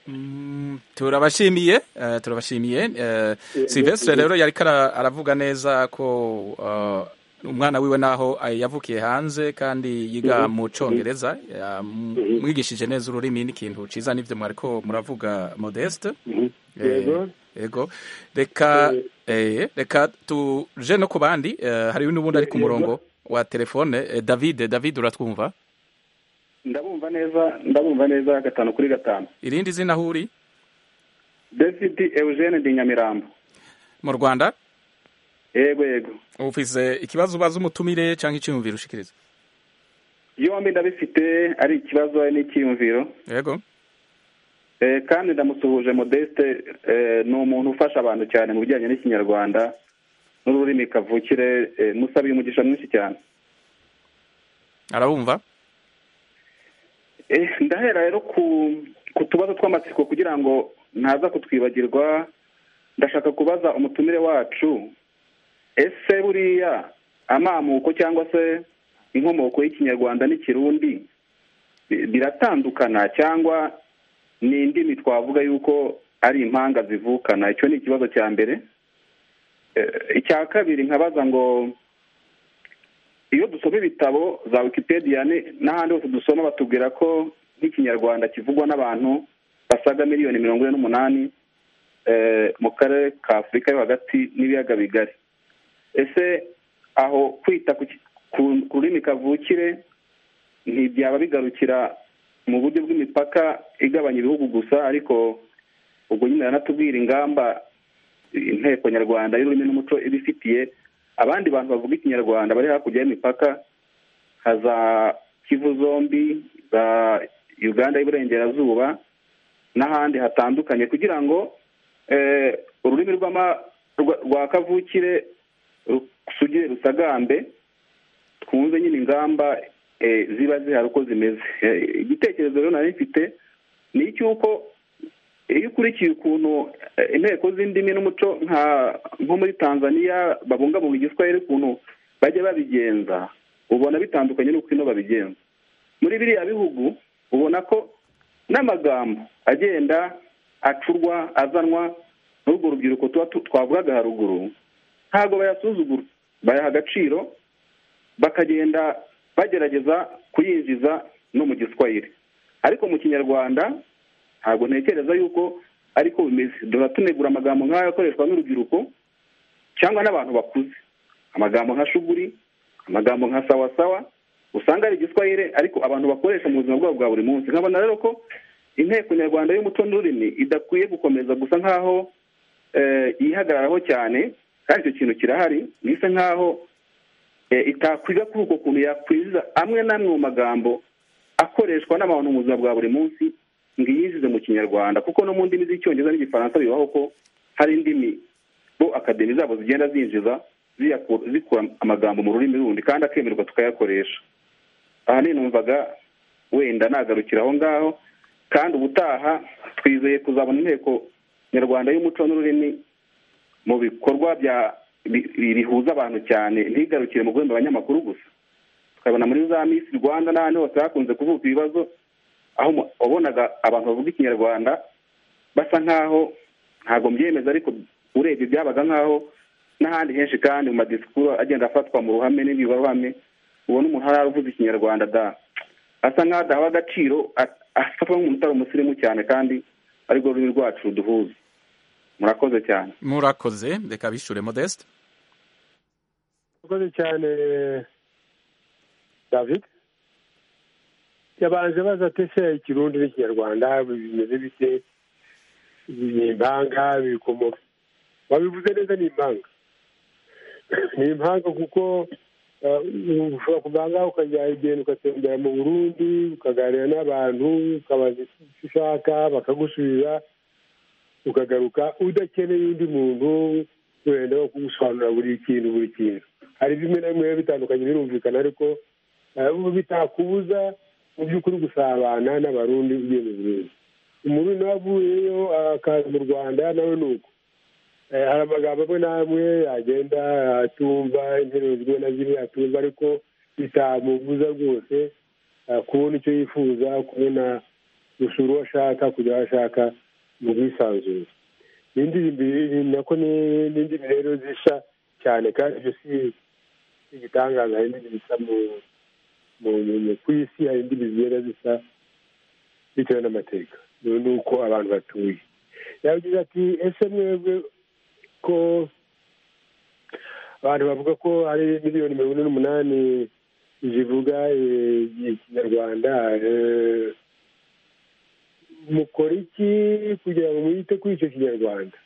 Mm, turabashimiye eh, turabashimiye eh, Sylvestre rero yari kara- aravuga neza ko eh, umwana wiwe naho eh, yavukiye hanze kandi yiga mu congereza yamwigishije neza ururimi n'ikintu ciza n'ivyo mwariko muravuga modeste Mhm. Eh, yego yego reka eh, reka tuje no ku bandi eh, hariyo n'ubundi ari ku Yego. murongo wa telefone eh, david david uratwumva ndabumva neza ndabumva neza gatanu kuri gatanu irindi zina aho uri desiti eugene di nyamirambo mu rwanda yego yego ufise ikibazo ubaza umutumire cyangwa icyiyumviro ushikiriza yombi ndabifite ari ikibazo n'icyiyumviro yego Eh, kandi ndamusuhuje modeste eh, ni umuntu ufasha abantu cyane mu bijyanye n'ikinyarwanda n'ururimi kavukire eh, musabiye umugisha mwinshi cyane arabumva Eh, ndahera rero ku ku tubazo tw'amatsiko kugira ngo ntaza kutwibagirwa ndashaka kubaza umutumire wacu ese buriya amamuko cyangwa se inkomoko y'ikinyarwanda n'ikirundi bi- biratandukana cyangwa ni indimi twavuga yuko ari impanga zivukana icyo ni ikibazo cya mbere icya kabiri nkabaza ngo iyo dusoma ibitabo za wikipedia ne- n'ahandi hose dusoma batubwira ko nk'ikinyarwanda kivugwa n'abantu basaga miliyoni mirongo ine n'umunani eh, mu karere ka afurika yo hagati n'ibiyaga bigari ese aho kwita ku ki- ku- ku rurimi kavukire ntibyaba bigarukira mu buryo bw'imipaka igabanya ibihugu gusa ariko ubwo nyine baranatubwira ingamba inteko nyarwanda y'ururimi n'umuco ibifitiye abandi bantu bavuga ikinyarwanda bari hakurya y'imipaka nka za kivu zombi za uganda y'iburengerazuba n'ahandi hatandukanye kugira ngo eh, ururimi rw'ama- rwa- rwa kavukire rusugire rusagambe twumve nyine ingamba eh, ziba zihari uko zimeze Eh, igitekerezo rero nari mfite ni icy'uko iyo ukurikiye ukuntu eh, inteko z'indimi n'umuco nka nko muri tanzania babungabunga igiswahili ukuntu bajya babigenza ubona bitandukanye n'uko ino babigenza muri biriya bihugu ubona ko n'amagambo agenda acurwa azanwa n'urwo rubyiruko tuba tu- twavugaga haruguru ntabwo bayasuzugura bayaha agaciro bakagenda bagerageza kuyinjiza no mu giswahili ariko mu kinyarwanda ntabwo ntekereza yuko ariko bimeze duhora tunegura amagambo nk'ayo akoreshwa n'urubyiruko cyangwa n'abantu bakuze amagambo nka shuguri amagambo nka sawasawa usanga ari igiswahili ariko abantu bakoresha mu buzima bwabo bwa buri munsi nkabona rero ko inteko nyarwanda y'umuco n'ururimi idakwiye gukomeza gusa nk'aho eh, yihagararaho cyane kandi icyo kintu kirahari bisa nk'aho eh, itakwiga kuri uko kuntu yakwiza amwe n'amwe mu magambo akoreshwa n'abantu mu buzima bwa buri munsi ngo iyinjize mu kinyarwanda kuko no mu ndimi z'icyongereza n'igifaransa bibaho ko hari indimi bo akademi zabo zigenda zinjiza ziyaku- zikura amagambo mu rurimi rundi kandi akemerwa tukayakoresha ahanini numvaga wenda nagarukira aho ngaho kandi ubutaha twizeye kuzabona inteko nyarwanda y'umuco n'ururimi mu bikorwa bya bi- bi- bihuza abantu cyane ntigarukire mu guhemba abanyamakuru gusa tukabona muri za misi rwanda n'ahandi hose hakunze kuvuka ibibazo aho mu- wabonaga abantu bavuga ikinyarwanda basa nk'aho ntabwo mbyemeza ariko urebye byabaga nk'aho n'ahandi henshi kandi mu madisikuru agenda afatwa mu ruhame n'ibibaruhame ubona umuntu haravuze ikinyarwanda da asa nk'aho adahawe agaciro a- afatwa nk'umuntu utari umusirimu cyane kandi arirwo rurimi rwacu ruduhuza murakoze cyane murakoze reka bishure modeste murakoze cyane david yabanje abaza ati ese ikirundi n'ikinyarwanda bimeze bite ni impanga bikomoka wabivuze neza ni impanga ni impanga kuko eh, ushobora kuvanga ukajya igenda ugatembera mu burundi ukaganira n'abantu ukabaza icyo ushaka bakagusubiza ukagaruka udakeneye undi muntu wenda wo kugusobanurira buri kintu buri kintu hari bimwe na bimwe biba bitandukanye birumvikana ariko eh, ubu bitakubuza mu by'ukuri gusabana n'abarundi ugiye mu burundi umurundi nawe avuyeyo akaza mu rwanda nawe ni uko Eh, hari amagambo amwe n'amwe yagenda atumva interuro zimwe na zimwe atumva ariko bitamubuza rwose eh, kubona icyo yifuza kubona gusura uwo ashaka kujya aho ashaka mu bwisanzure ni indirimbo iri- nako ni- ni indimi rero zisa cyane kandi ibyo si si igitangaza hari indimi zisa mu mu- mu- mu- ku isi hari indimi zigenda zisa bitewe n'amateka ni ni uko abantu batuye yavuze ati ese mwebwe ko abantu bavuga ko hari miliyoni mirongo ine n'umunani zivuga eh, ikinyarwanda eh, mukora iki kugira ngo mwite kuri icyo kinyarwanda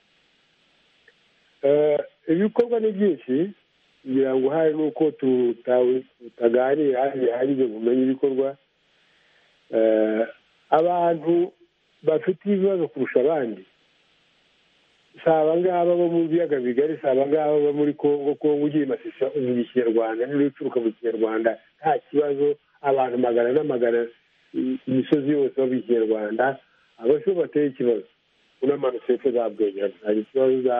Eh, ibikorwa ni byinshi kugira ngo hari n'uko tuta- tutaganira bihagije kumenya ibikorwa Eh, abantu bafite ibibazo kurusha abandi si abangaba bo mu biyaga bigari si abangaba bo muri kongo kongo ugiye masisa uvuga ikinyarwanda niba ucuruka mu kinyarwanda nta kibazo abantu magana n'amagana i- imisozi yose bavuga ikinyarwanda abasho bateye ikibazo unamanutse hepfo za bwegera hari ikibazo za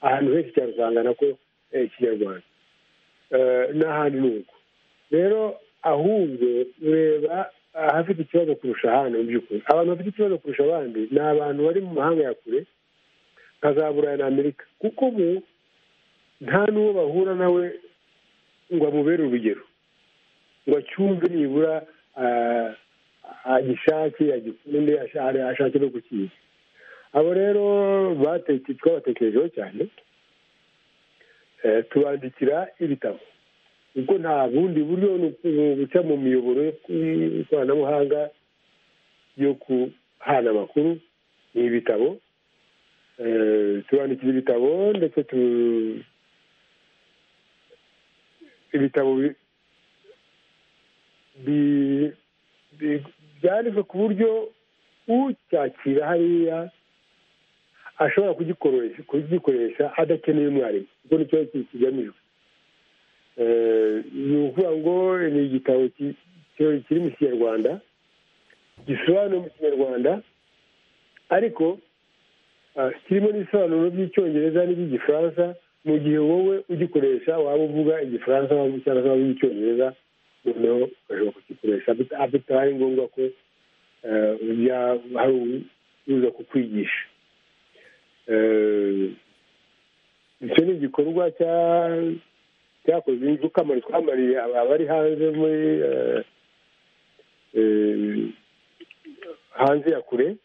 ahantu henshi cyane usanga nako eh, ikinyarwanda Eh, n'ahandi ni uko rero ahubwo reba ahafite ikibazo kurusha ahandi mu by'ukuri abantu bafite ikibazo kurusha abandi ni abantu bari mu mahanga ya kure nka za burayi na amerika kuko ubu nta n'uwo bahura nawe ngo amubere urugero ngo acyumve nibura ah, agishake agikunde asha- ashake no gukiga abo rero bateke twabatekerejeho cyane eh, tubandikira ibitabo ubwo nta bundi buryo ni uku- guca mu miyoboro y'ikoranabuhanga yo guhana amakuru ni ibitabo Eh, tubandikira ibitabo ndetse tu- ibitabo bi- bi- bi- byanditswe ku buryo ucyakira hariya ashobora kugikoresha kugikoresha adakeneye umwarimu kuko nicyo ki- kigamijwe Eh, ni ukuvuga ngo ni igitabo ki- ki- kiri mu kinyarwanda gisobanuye mu kinyarwanda ariko ah, kirimo n'ibisobanuro by'icyongereza n'iby'igifaransa mu gihe wowe ugikoresha waba uvuga igifaransa waba- cyangwa se waba uzi icyongereza noneho ugashobora kugikoresha bita- ah, bitabaye ngombwa ko eh, ujya hari uza kukwigisha Eh, icyo ni igikorwa cya- cyakozwe inzu kamari twamariye aba- abari hanze muri eh, eh, hanze ya kure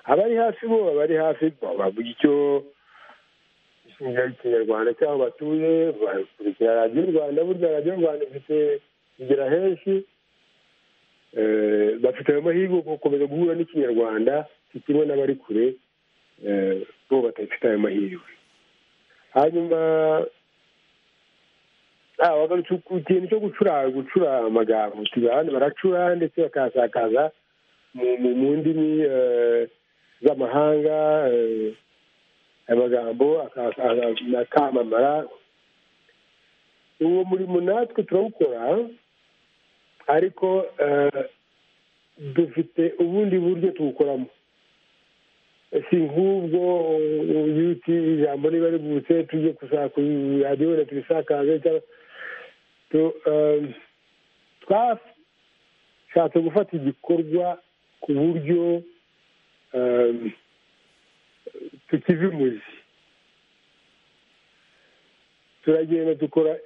abari hafi bo abari hafi ba- bavuga icyo ishinga ikinyarwanda cy'aho batuye bakurikira radiyo rwanda burya radiyo rwanda ifite igera henshi Eh, bafite ayo mahirwe yo gukomeza guhura n'ikinyarwanda kimwe n'abari kure eh, bo batafite ayo mahirwe hanyuma ah, bagarutse ku kintu cyo gucura gucura amagambo abantu baracura ndetse bakasakaza mu, mu, mu ndimi eh, z'amahanga eh, amagambo akasa- akamamara uwo murimo natwe turawukora ariko eh, dufite ubundi buryo tuwukoramo si nk'ubwo yuti ijambo riba rivutse tujye gusa ku radiyo wenda tubisakaze cyangwa tu- eh, twashatse gufata igikorwa ku buryo eh, tukiva imuzi turagenda dukora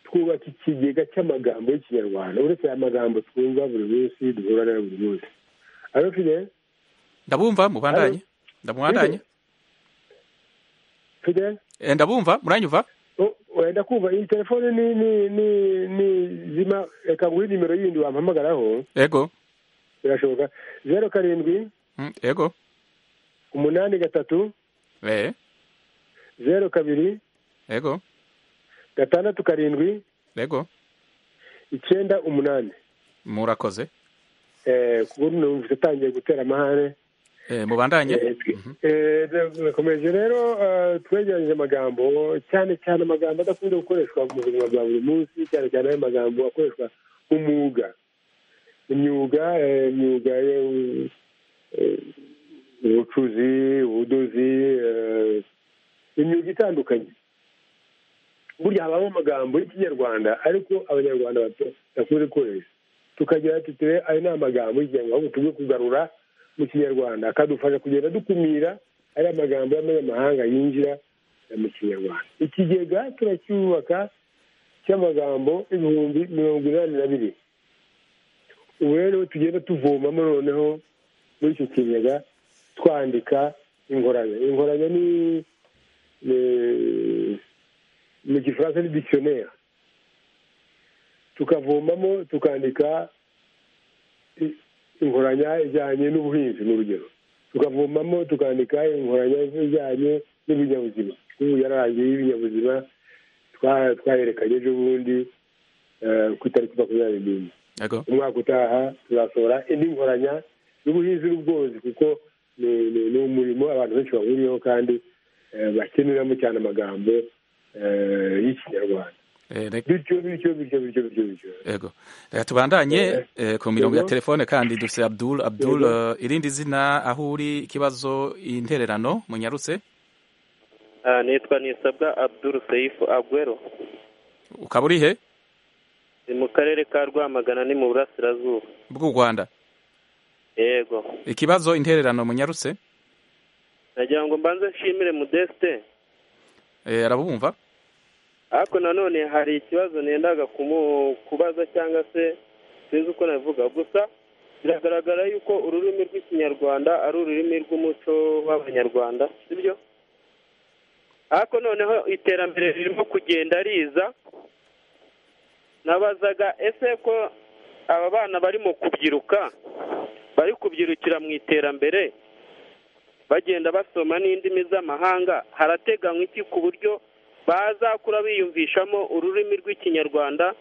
twubaka ikigega cy'amagambo y'ikinyarwanda uretse aya magambo twumva buri munsi duhura nayo buri munsi alo fide ndabumva mubandanye ndamubandanye fide Eh, ndabumva muranyumva Oh, wenda kumva iyi telefone ni ni ni ni zima reka nguhe nimero yindi wampamagaraho yego birashoboka zeru karindwi Mm, yego umunani gatatu eh zeru kabiri yego gatandatu karindwi yego icyenda umunani murakoze Eh, ku buryo numvise utangiye gutera amahane Eh, mubandanye Eh, eh, birakomeje rero eh, twegeranyije amagambo cyane cyane amagambo adakunze gukoreshwa mu buzima bwa buri munsi cyane cyane ayo magambo akoreshwa nk'umwuga imyuga eh, imyuga eh, eh, ubucuzi ubudozi eh, imyuga itandukanye burya habamo amagambo y'ikinyarwanda ariko abanyarwanda badakunze gukoresha tukagira ati ture ayo ni amagambo y'ikinyarwanda ahubwo tujye kugarura mu kinyarwanda akadufasha kugenda dukumira ari amagambo y'amanyamahanga yinjira mu kinyarwanda ikigega turacyubaka cy'amagambo ibihumbi mirongo inani na bibiri ubu rero tugenda tuvomamo noneho muri icyo kigega twandika ingorane ingorane ni ni- mu gifaransa ni dictionnaire tukavomamo tukandika i- inkoranya ijyanye n'ubuhinzi ni urugero tukavomamo tukandika inkoranya ijyanye n'ibinyabuzima ubu yararangiye y'ibinyabuzima twa- twayerekanye ejo bundi eh, ku itariki makumyabiri n'imwe yego umwaka utaha tuzasohora indi nkoranya y'ubuhinzi n'ubworozi kuko ni- ni ni umurimo abantu benshi bahuriyeho kandi eh, bakeneramo cyane amagambo eh, y'ikinyarwanda Eh, reka- bityo bityo bityo bityo bityo bityo yego reka tubandanye eh, ku mirongo ya Yego. telefone kandi dufite abdul abdul Yego. eh, irindi zina aho uri ikibazo intererano munyarutse nitwa nisabwa abdul seyifu agwero ukaba uri he ni mu karere ka rwamagana ni mu burasirazuba bw'u rwanda yego ikibazo intererano munyarutse nagira ngo mbanze nshimire modeste Eh, arabumva ariko nanone hari ikibazo nendaga kumu- kubaza cyangwa se sinzi uko navuga gusa biragaragara yuko ururimi rw'ikinyarwanda ari ururimi rw'umuco w'abanyarwanda sibyo ariko noneho iterambere ririmo kugenda riza nabazaga ese ko aba bana bari mu kubyiruka bari kubyirukira mu iterambere bagenda basoma n'indimi z'amahanga harateganywa iki ku buryo bazakura biyumvishamo ururimi rw'ikinyarwanda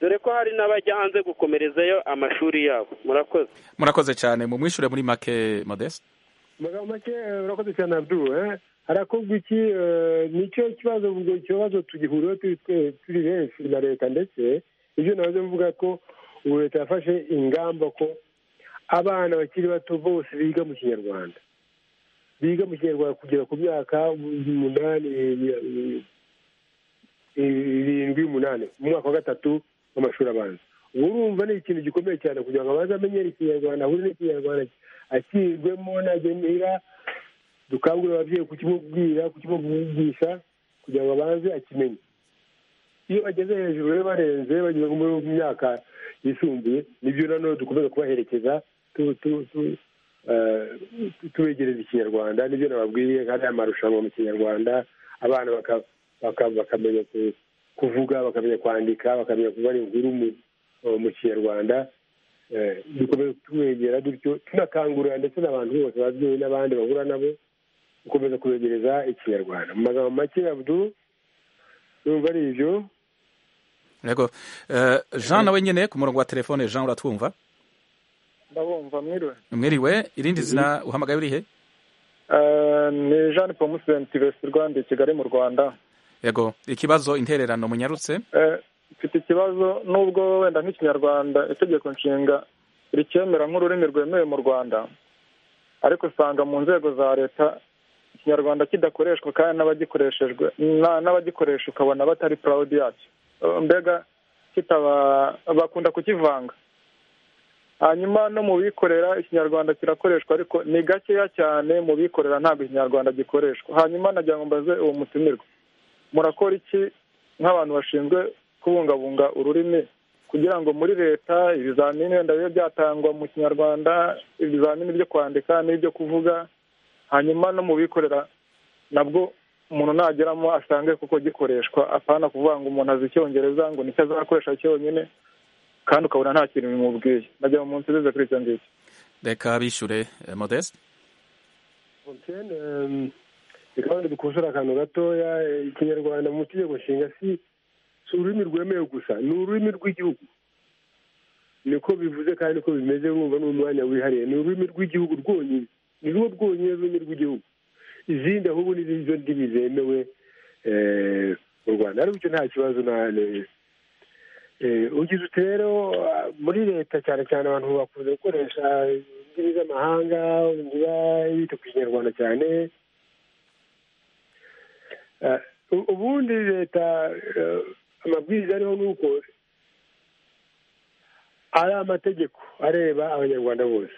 dore ko hari n'abajya hanze gukomerezayo amashuri yabo murakoze murakoze cyane mumwishure muri make modeste amagambo make eh, urakoze cyane abdu eh? harakubwa iki eh, nicyo kibazo ubwo ikibazo tugihuriyeho turi twe- turi benshi na leta ndetse ibyo nahoze mvuga ko ubu leta yafashe ingamba ko abana bakiri bato bose biga mu kinyarwanda biga mu kinyarwanda kugera ku myaka umunani eh, eh, irindwi umunani mu mwaka wa gatatu w'amashuri abanza ubu urumva ni ikintu gikomeye cyane kugira ngo abanze amenyere ikinyarwanda ahure n'ikinyarwanda akigwemo najya muhira dukangurira ababyeyi kukimubwira kukimubwigisha kugira ngo abanze akimenye iyo bageze hejuru rero barenze bageze nko mu myaka yisumbuye nibyo nanone dukomeza kubaherekeza tu- tu- tu- eh, tu- tubegereza ikinyarwanda nibyo nababwiye kandi aya marushanwa mu kinyarwanda abana baka- baka- bakamenya ku- kuvuga bakamenya kwandika bakamenya kubara inkuru mu- eh, mu kinyarwanda Eh, dukomeza tubegera dutyo tunakangurira ndetse n'abantu bose babyeyi n'abandi bahura nabo gukomeza kubegereza ikinyarwanda mu magambo make abdu numva ari ibyo yego Eh, jean nawe nyine ku murongo wa telefone jean uratwumva ndabumva mwiriwe mwiriwe irindi zina uhamagaye urihe Eh, ni jean paul senti rwanda i kigali mu rwanda yego ikibazo intererano munyarutse Eh, mfite ikibazo nubwo wenda nk'ikinyarwanda itegeko nshinga ricyemera nk'ururimi rwemewe mu rwanda ariko usanga mu nzego za leta ikinyarwanda kidakoreshwa kandi n'abagikoreshejwe na- n'abagikoresha ukabona batari purawudi yacyo Eh, mbega kitaba bakunda kukivanga hanyuma no mu bikorera ikinyarwanda kirakoreshwa ariko ni gakeya cyane mu bikorera ntabwo ikinyarwanda gikoreshwa hanyuma nagira ngo mbaze uwo mutumirwa murakora iki nk'abantu bashinzwe kubungabunga ururimi kugira ngo muri leta ibizamini wenda bibe byatangwa mu kinyarwanda ibizamini byo kwandika n'ibyo kuvuga hanyuma no mu bikorera nabwo umuntu nageramo asange kuko gikoreshwa apana kuvuga ngo umuntu azi icyongereza ngo nicyo azakoresha cyonyine kandi ukabona nta kintu bimubwiye najya mu munsi bize kuri icyo ngicyo reka bishure eh, modeste Fontaine, ehm, reka wenda dukosore akantu gatoya eh, ikinyarwanda mu itegeko nshinga si si ururimi rwemewe gusa ni ururimi rw'igihugu niko bivuze kandi niko bimeze wumva ni umwanya wihariye ni ururimi rw'igihugu rwonyine ni rwo rwonyine rurimi rw'igihugu izindi ahubwo ni izo ndimi zemewe eh, mu rwanda ariko icyo nta kibazo nane Eh, ugize uti rero ah, muri leta cyane cyane abantu bakunze gukoresha indimi z'amahanga inzira bita ku kinyarwanda cyane Ah, u- ubundi leta eh, amabwiriza ariho ni uko ari amategeko areba abanyarwanda bose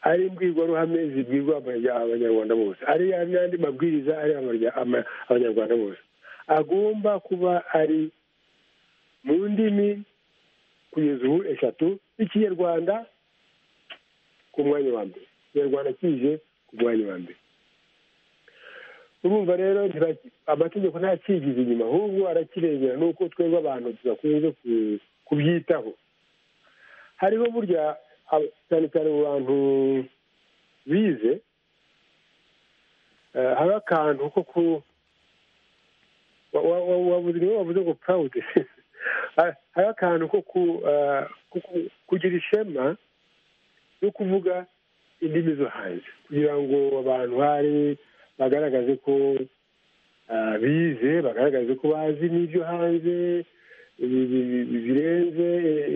ari imbwirwaruhame zibwirwa abanya- abanyarwanda bose ari ari n'andi mabwiriza areba amarya- ama- abanyarwanda bose agomba kuba ari mu ndimi kugeza ubu eshatu ikinyarwanda ku mwanya wa mbere ikinyarwanda kije ku mwanya wa mbere urumva rero ntibaki- amategeko ntakigize inyuma ahubwo arakirengera nuko twebwe abantu tudakunze ku- kubyitaho hariho burya ab- cyane cyane mu bantu bize eh, haba akantu ko ku wa- wa- wa- wabuze niwe wavuze ngo purawudi Ha- hari akantu ko ku- eh, ko ku- kugira ishema no kuvuga indimi zo hanze kugira ngo abantu hari bagaragaze ko eh, bize bagaragaze ko bazi n'ibyo hanze bi- bi- bi- birenze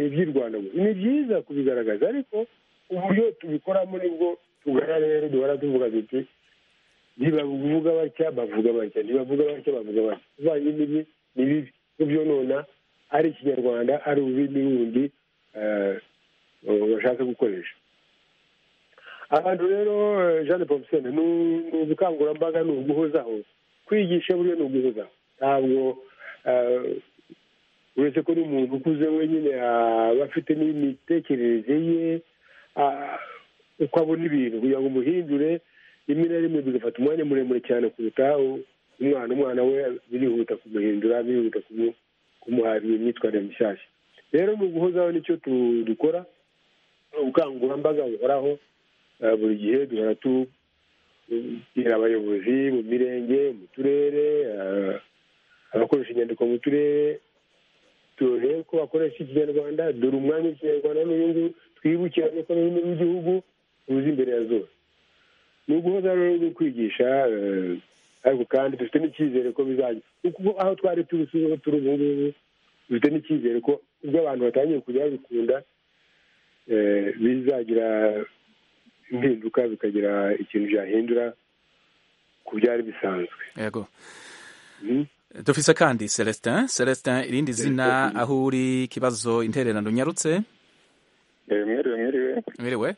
iby'i rwanda gusa ni byiza kubigaragaza ariko uburyo tubikoramo nibwo tugana rero duhora tuvuga duti ntibavuga batya bavuga batya ntibavuga batya bavuga batya kuvanga imbibi ni bibi kubyonona ari ikinyarwanda ari ururimi rundi bashaka gukoresha abantu rero jean de pompisone ni ubukangurambaga ni uguhozaho kwigisha buriya ni uguhozaho ntabwo uretse ko n'umuntu ukuze wenyine aba afite n'imitekerereze ye uko abona ibintu kugira ngo umuhindure rimwe na rimwe bigafata umwanya muremure cyane kuruta umwana umwana we birihuta kumuhindura birihuta kumuha imyitwarire mishyashya rero ni uguhozaho nicyo dukora ubukangurambaga buhoraho buri gihe duhora tubwira abayobozi mu mirenge mu turere abakoresha inyandiko mu turere turebe ko bakoresha ikinyarwanda dore umwanya w'ikinyarwanda n'uyu twibukiranye ko n'ururimi rw'igihugu ruzi imbere ya zose ni uguhoza rero no kwigisha ariko kandi dufite n'icyizere ko bizajya kuko aho twari turi turi ubu ngubu dufite n'icyizere ko ubwo abantu batangiye kujya babikunda bizagira impinduka bikagira ikintu byahindura ku byari bisanzwe yego dufise kandi celestin celestin irindi zina aho uri ikibazo intererano unyarutse mwiriwe mwiriwe mwiriwe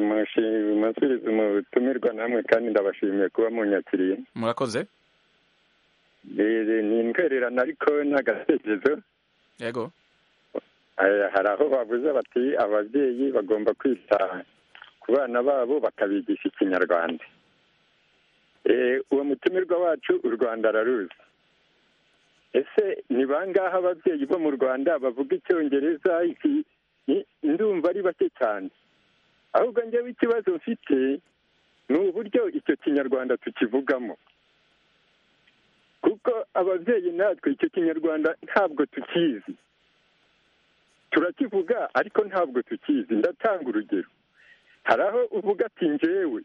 musubiza umutumirwa namwe kandi ndabashimiye kuba munyakiriye murakoze ni intwererano ariko n'agatekerezo yego hari aho bavuze bati ababyeyi bagomba kwita ku bana babo bakabigisha ikinyarwanda uwo mutumirwa wacu u rwanda araruzi ese ni bangahe ababyeyi bo mu rwanda bavuga icyongereza ndumva ari bake cyane ahubwo njyewe ikibazo mfite ni uburyo icyo kinyarwanda tukivugamo kuko ababyeyi natwe icyo kinyarwanda ntabwo tukizi turakivuga ariko ntabwo tukizi ndatanga urugero hari aho uvuga ati njyewe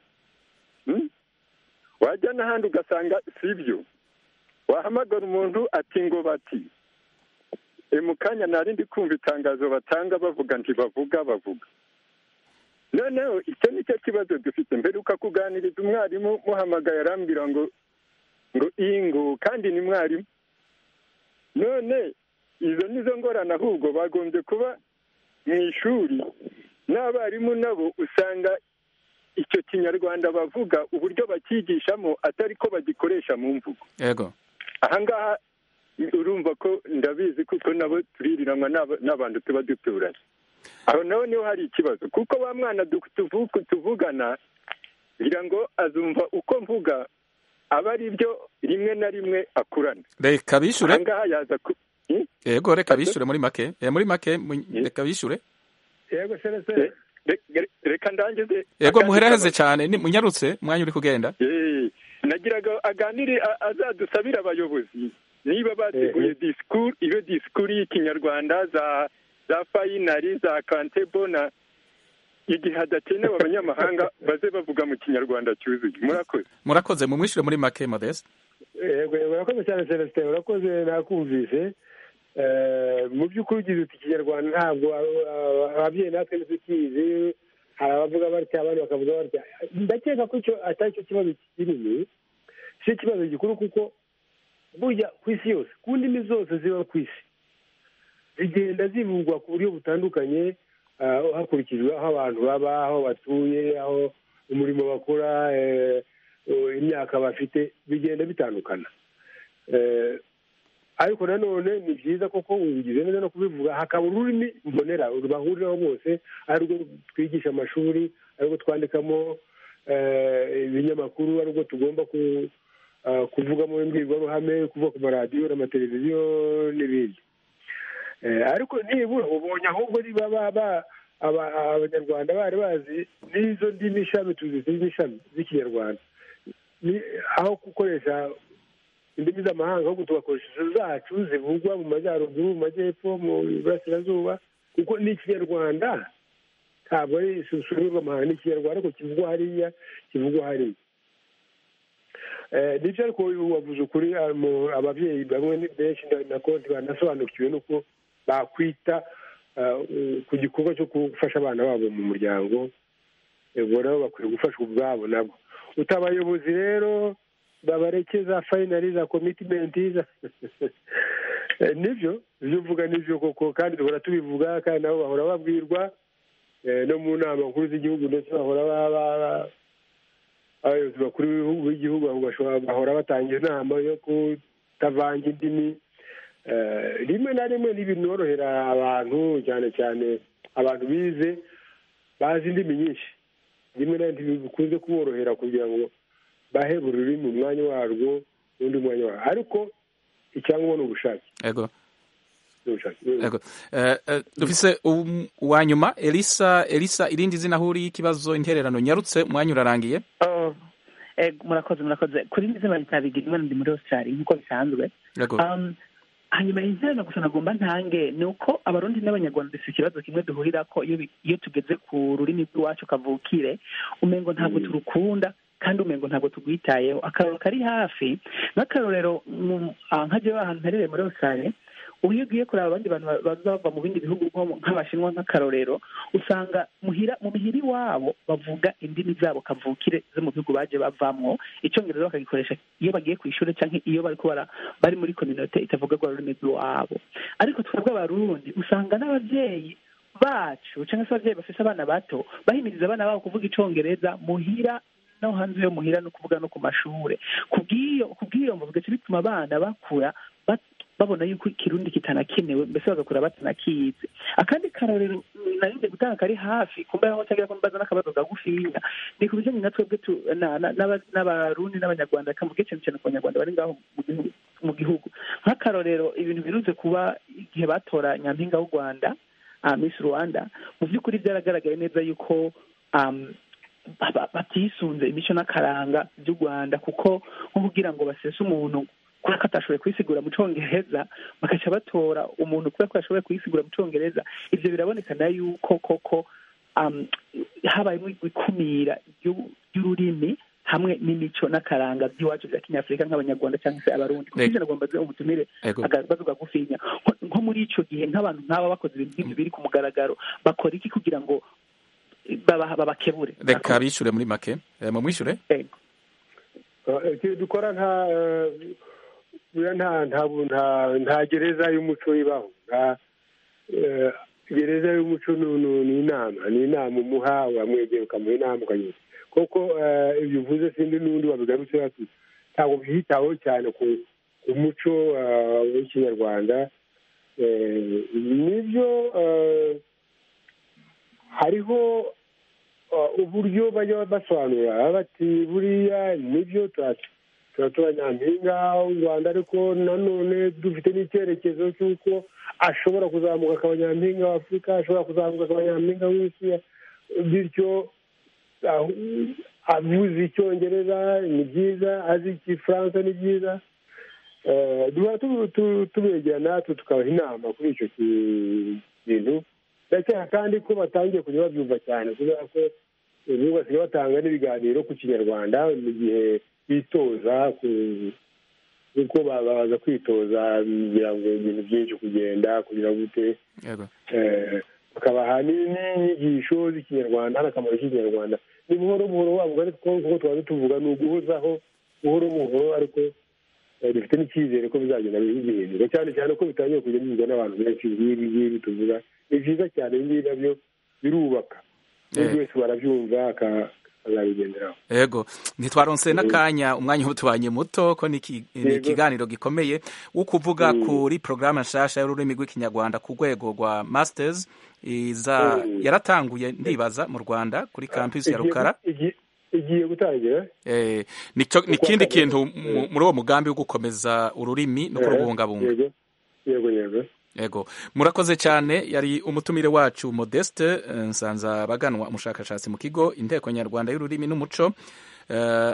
wajya n'ahandi ugasanga si byo wahamagara umuntu ati ngo bati mu kanya ntarindi kumva itangazo batanga bavuga ntibavuga bavuga noneho icyo ni cyo kibazo dufite mperuka kuganiriza umwarimu muhamagaye arambwira ngo ngo ingo kandi ni mwarimu none izo nizo ngorane ahubwo bagombye kuba mu ishuri n'abarimu nabo usanga icyo kinyarwanda bavuga uburyo bakigishamo atari ko bagikoresha mu mvugo yego ahangaha urumva ko ndabizi kuko nabo tuririranwa n'abantu tuba duturanye aho naho niho hari ikibazo kuko wa mwana tuvugana kugira ngo azumva uko mvuga aba ari byo rimwe na rimwe akurana reka bishure ahangaha yaza ku yego reka bishure muri make Eh, muri make mu- reka bishure yego serese reka ndangize yego muheraheze cyane ni- munyarutse umwanya uri kugenda Eh, nagiraga aganire a- azadusabire abayobozi niba bateguye disikuru iyo disikuru y'ikinyarwanda za za fayinari za kantebo na igihe hadakenewe abanyamahanga baze bavuga mu kinyarwanda cyuzuye murakoze murakoze mumwishyure muri make modeste yego yego urakoze cyane celestin urakoze nakumvise Eh, mu by'ukuri ugize uti ikinyarwanda ntabwo aba- aba- ababyeyi natwe ntitukizi hari abavuga batya abandi bakavuga batya ndakeka ko icyo atari cyo kibazo kinini si cyo kibazo gikuru kuko burya ku isi yose ku ndimi zose ziba ku isi zigenda zivugwa ku buryo butandukanye ah, hakurikijwe aho abantu baba aho batuye aho umurimo bakora eh, eh, imyaka bafite bigenda bitandukana Eh, ariko nanone ni byiza koko ubigize neza no kubivuga hakaba ururimi mbonera bahuriraho bose arirwo twigisha amashuri arirwo twandikamo eh, ibinyamakuru arirwo tugomba ku ah, kuvugamo imbwirwaruhame kuvuga ku maradiyo n'amateleviziyo n'ibindi Eh, ariko nibura ubonye ahubwo niba ba- ba- aba- abanyarwanda bari bazi n'izo ndimi ishami tuzi zirimo ishami z'ikinyarwanda Ni- aho gukoresha indimi z'amahanga ahubwo tugakoresha izo zacu zivugwa mu majyaruguru mu majyepfo mu burasirazuba kuko ni ikinyarwanda ntabwo ari ururimi rw'amahanga ni ikinyarwanda ariko kivugwa hariya kivugwa hariya Eh, nibyo ariko wavuze ukuri ah, mu- ababyeyi bamwe ni benshi na- na konti banasobanukiwe n'uko bakwita ah, u- ku gikorwa cyo gufasha abana babo mu muryango ubwo nabo bakwiye gufashwa ubwabo nabo utabayobozi rero babarekeza fayinari za komitimenti za nibyo ibyo uvuga nibyo koko kandi duhora tubivuga kandi nabo bahora babwirwa no mu nama nkuru z'igihugu ndetse bahora abayobozi bakuru b'igihugu bahora batanga inama yo kutavanga indimi rimwe na rimwe ntibinorohera abantu cyane cyane abantu bize bazi indimi nyinshi rimwe na rimwe bikunze kuborohera kugira ngo bahe buri rurimi umwanya warwo n'undi mwanya warwo ariko icyangombwa ni ubushake yego dufise uwa nyuma elisa elisa irindi zina huriye ikibazo intererano nyarutse umwanya urarangiye murakoze murakoze kuri indi zina ritabigira imana ndi muri australia nk'uko bisanzwe hanyuma intererano gusa nagomba ntange ni uko abarundi n'abanyarwanda dufite ikibazo kimwe duhurirako iyo tugeze ku rurimi rw'iwacu kavukire umengo ntabwo turukunda kandi umengo ntabwo tugwitayeho akararo kari hafi nk'akarorero nka jewe ahantu mperereye muri australia ubu iyo ugiye kureba abandi bantu baza bava mu bindi bihugu nk'abashinwa nk'akarorero usanga muhira mu mihira iwabo bavuga indimi zabo kavukire zo mu bihugu baje bavamwo icyongereza bakagikoresha iyo bagiye ku ishuri cyangwa iyo bari kubara bari muri kominote itavugagwa ururimi rw'iwabo ariko twebwe abarundi usanga n'ababyeyi bacu cyangwa se ababyeyi bafite abana bato bahimiriza abana babo kuvuga icyongereza muhira no hanze yo muhira no kuvuga no ku mashuri kubw'iyo mvuga bituma abana bakura babona yuko ikirundi kitanakenewe mbese bagakura batanakizi akandi karorero narinde gutanga kari hafi kumbaye aho cyangwa kumbaza n'akabazo kagufiya ni ku bijanye na twebwe n'abarundi n'abanyarwanda kamubwiye cyane cyane ku banyarwanda bari ngaho mu gihugu nk'akarorero ibintu birunze kuba igihe batora nyampinga w'u rwanda miss rwanda mu by'ukuri byaragaragaye neza yuko batisunze imico n'akaranga by'u rwanda kuko nko kugira ngo basese umuntu kubera ko atashoboye kwisigura mu cyongereza bagaca batora umuntu kubera ko yashoboye kuyisigura mu cyongereza ibyo birabonekana yuko koko habayemo ikumira ry'ururimi hamwe n'imico n'akaranga by'iwacu bya kinyafurika nk'abanyarwanda cyangwa se abarundi kuko ibyo nagomba umutumire agabazo gagufinya nko muri icyo gihe nk'abantu nk'aba bakoze ibintu nk'ibyo biri ku mugaragaro bakora iki kugira ngo babakebure reka bishyure muri make mumwishyure dukora nta nta gereza y'umuco ibaho gereza y'umuco ni inama ni inama umuha wamwegera ukamuha inama ukanyura kuko ibyo uvuze sindi n'undi wabigarutse ntabwo byitaweho cyane ku muco w'ikinyarwanda nibyo hariho uburyo bajya basobanura bati buriya nibyo turatora nyampinga w'u rwanda ariko nanone dufite n'icyerekezo cy'uko ashobora kuzamuka akaba nyampinga wa afurika ashobora kuzamuka akaba nyampinga w'isi bityo avuze icyongereza ni byiza azi igifaransa ni byiza duhora tubegerana tukabaha inama kuri icyo kintu ndakeka kandi ko batangiye kujya babyumva cyane kubera ko ubu basigaye batanga n'ibiganiro ku kinyarwanda mu gihe bitoza kuko baza kwitoza kugira ngo ibintu byinshi kugenda kugira gute bakabaha n'inyigisho z'ikinyarwanda n'akamaro k'ikinyarwanda ni buhoro buhoro wavuga ariko kuko twaba tuvuga ni uguhozaho buhoro buhoro ariko dufite n'icyizere ko bizagenda bihindura cyane cyane ko bitangiye kujya bivugwa n'abantu benshi nk'ibi ngibi tuvuga ni byiza cyane ibi ngibi nabyo birubaka buri wese barabyumva akazabigenderaho yego ntitwaronse n'akanya umwanya utubanye muto ko ni ikiganiro gikomeye wo kuvuga kuri porogaramu nshasha y'ururimi rw'ikinyarwanda ku rwego rwa masitazi yaratanguye ndibaza mu rwanda kuri kampisi ya rukara igiye gutangira ni ikindi kintu muri uwo mugambi wo gukomeza ururimi no kurubungabunga yego yego yego murakoze cyane yari umutumire wacu modeste nsanza baganwa umushakashatsi mu kigo inteko nyarwanda y'ururimi n'umuco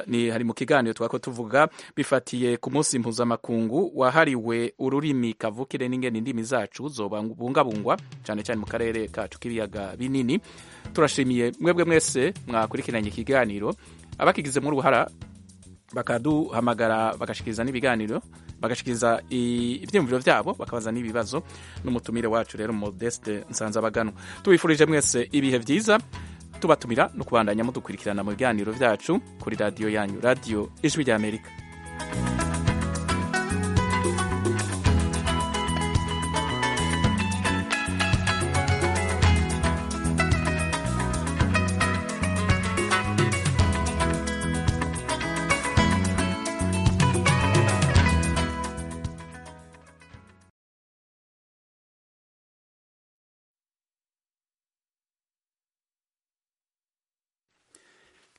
ni hari mu kiganiro twako tuvuga bifatiye ku munsi mpuzamakungu wahariwe ururimi kavukire n'ingene indimi zacu zobungabungwa cyane cyane mu karere kacu k'ibiyaga binini turashimiye mwebwe mwese mwakurikiranye ikiganiro abakigizemo uruhara bakaduhamagara bagashikiriza n'ibiganiro bagashikiriza ibyiyumviro byabo bakabaza n'ibibazo n'umutumire wacu rero modeste nsanzabaganwa tubifurije mwese ibihe byiza tubatumira no kubandanya mudukurikirana mu biganiro byacu kuri radiyo yanyu radiyo ijwi ry'amerika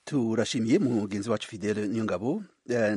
turashimiye mugenzi wacu fidele nyungabo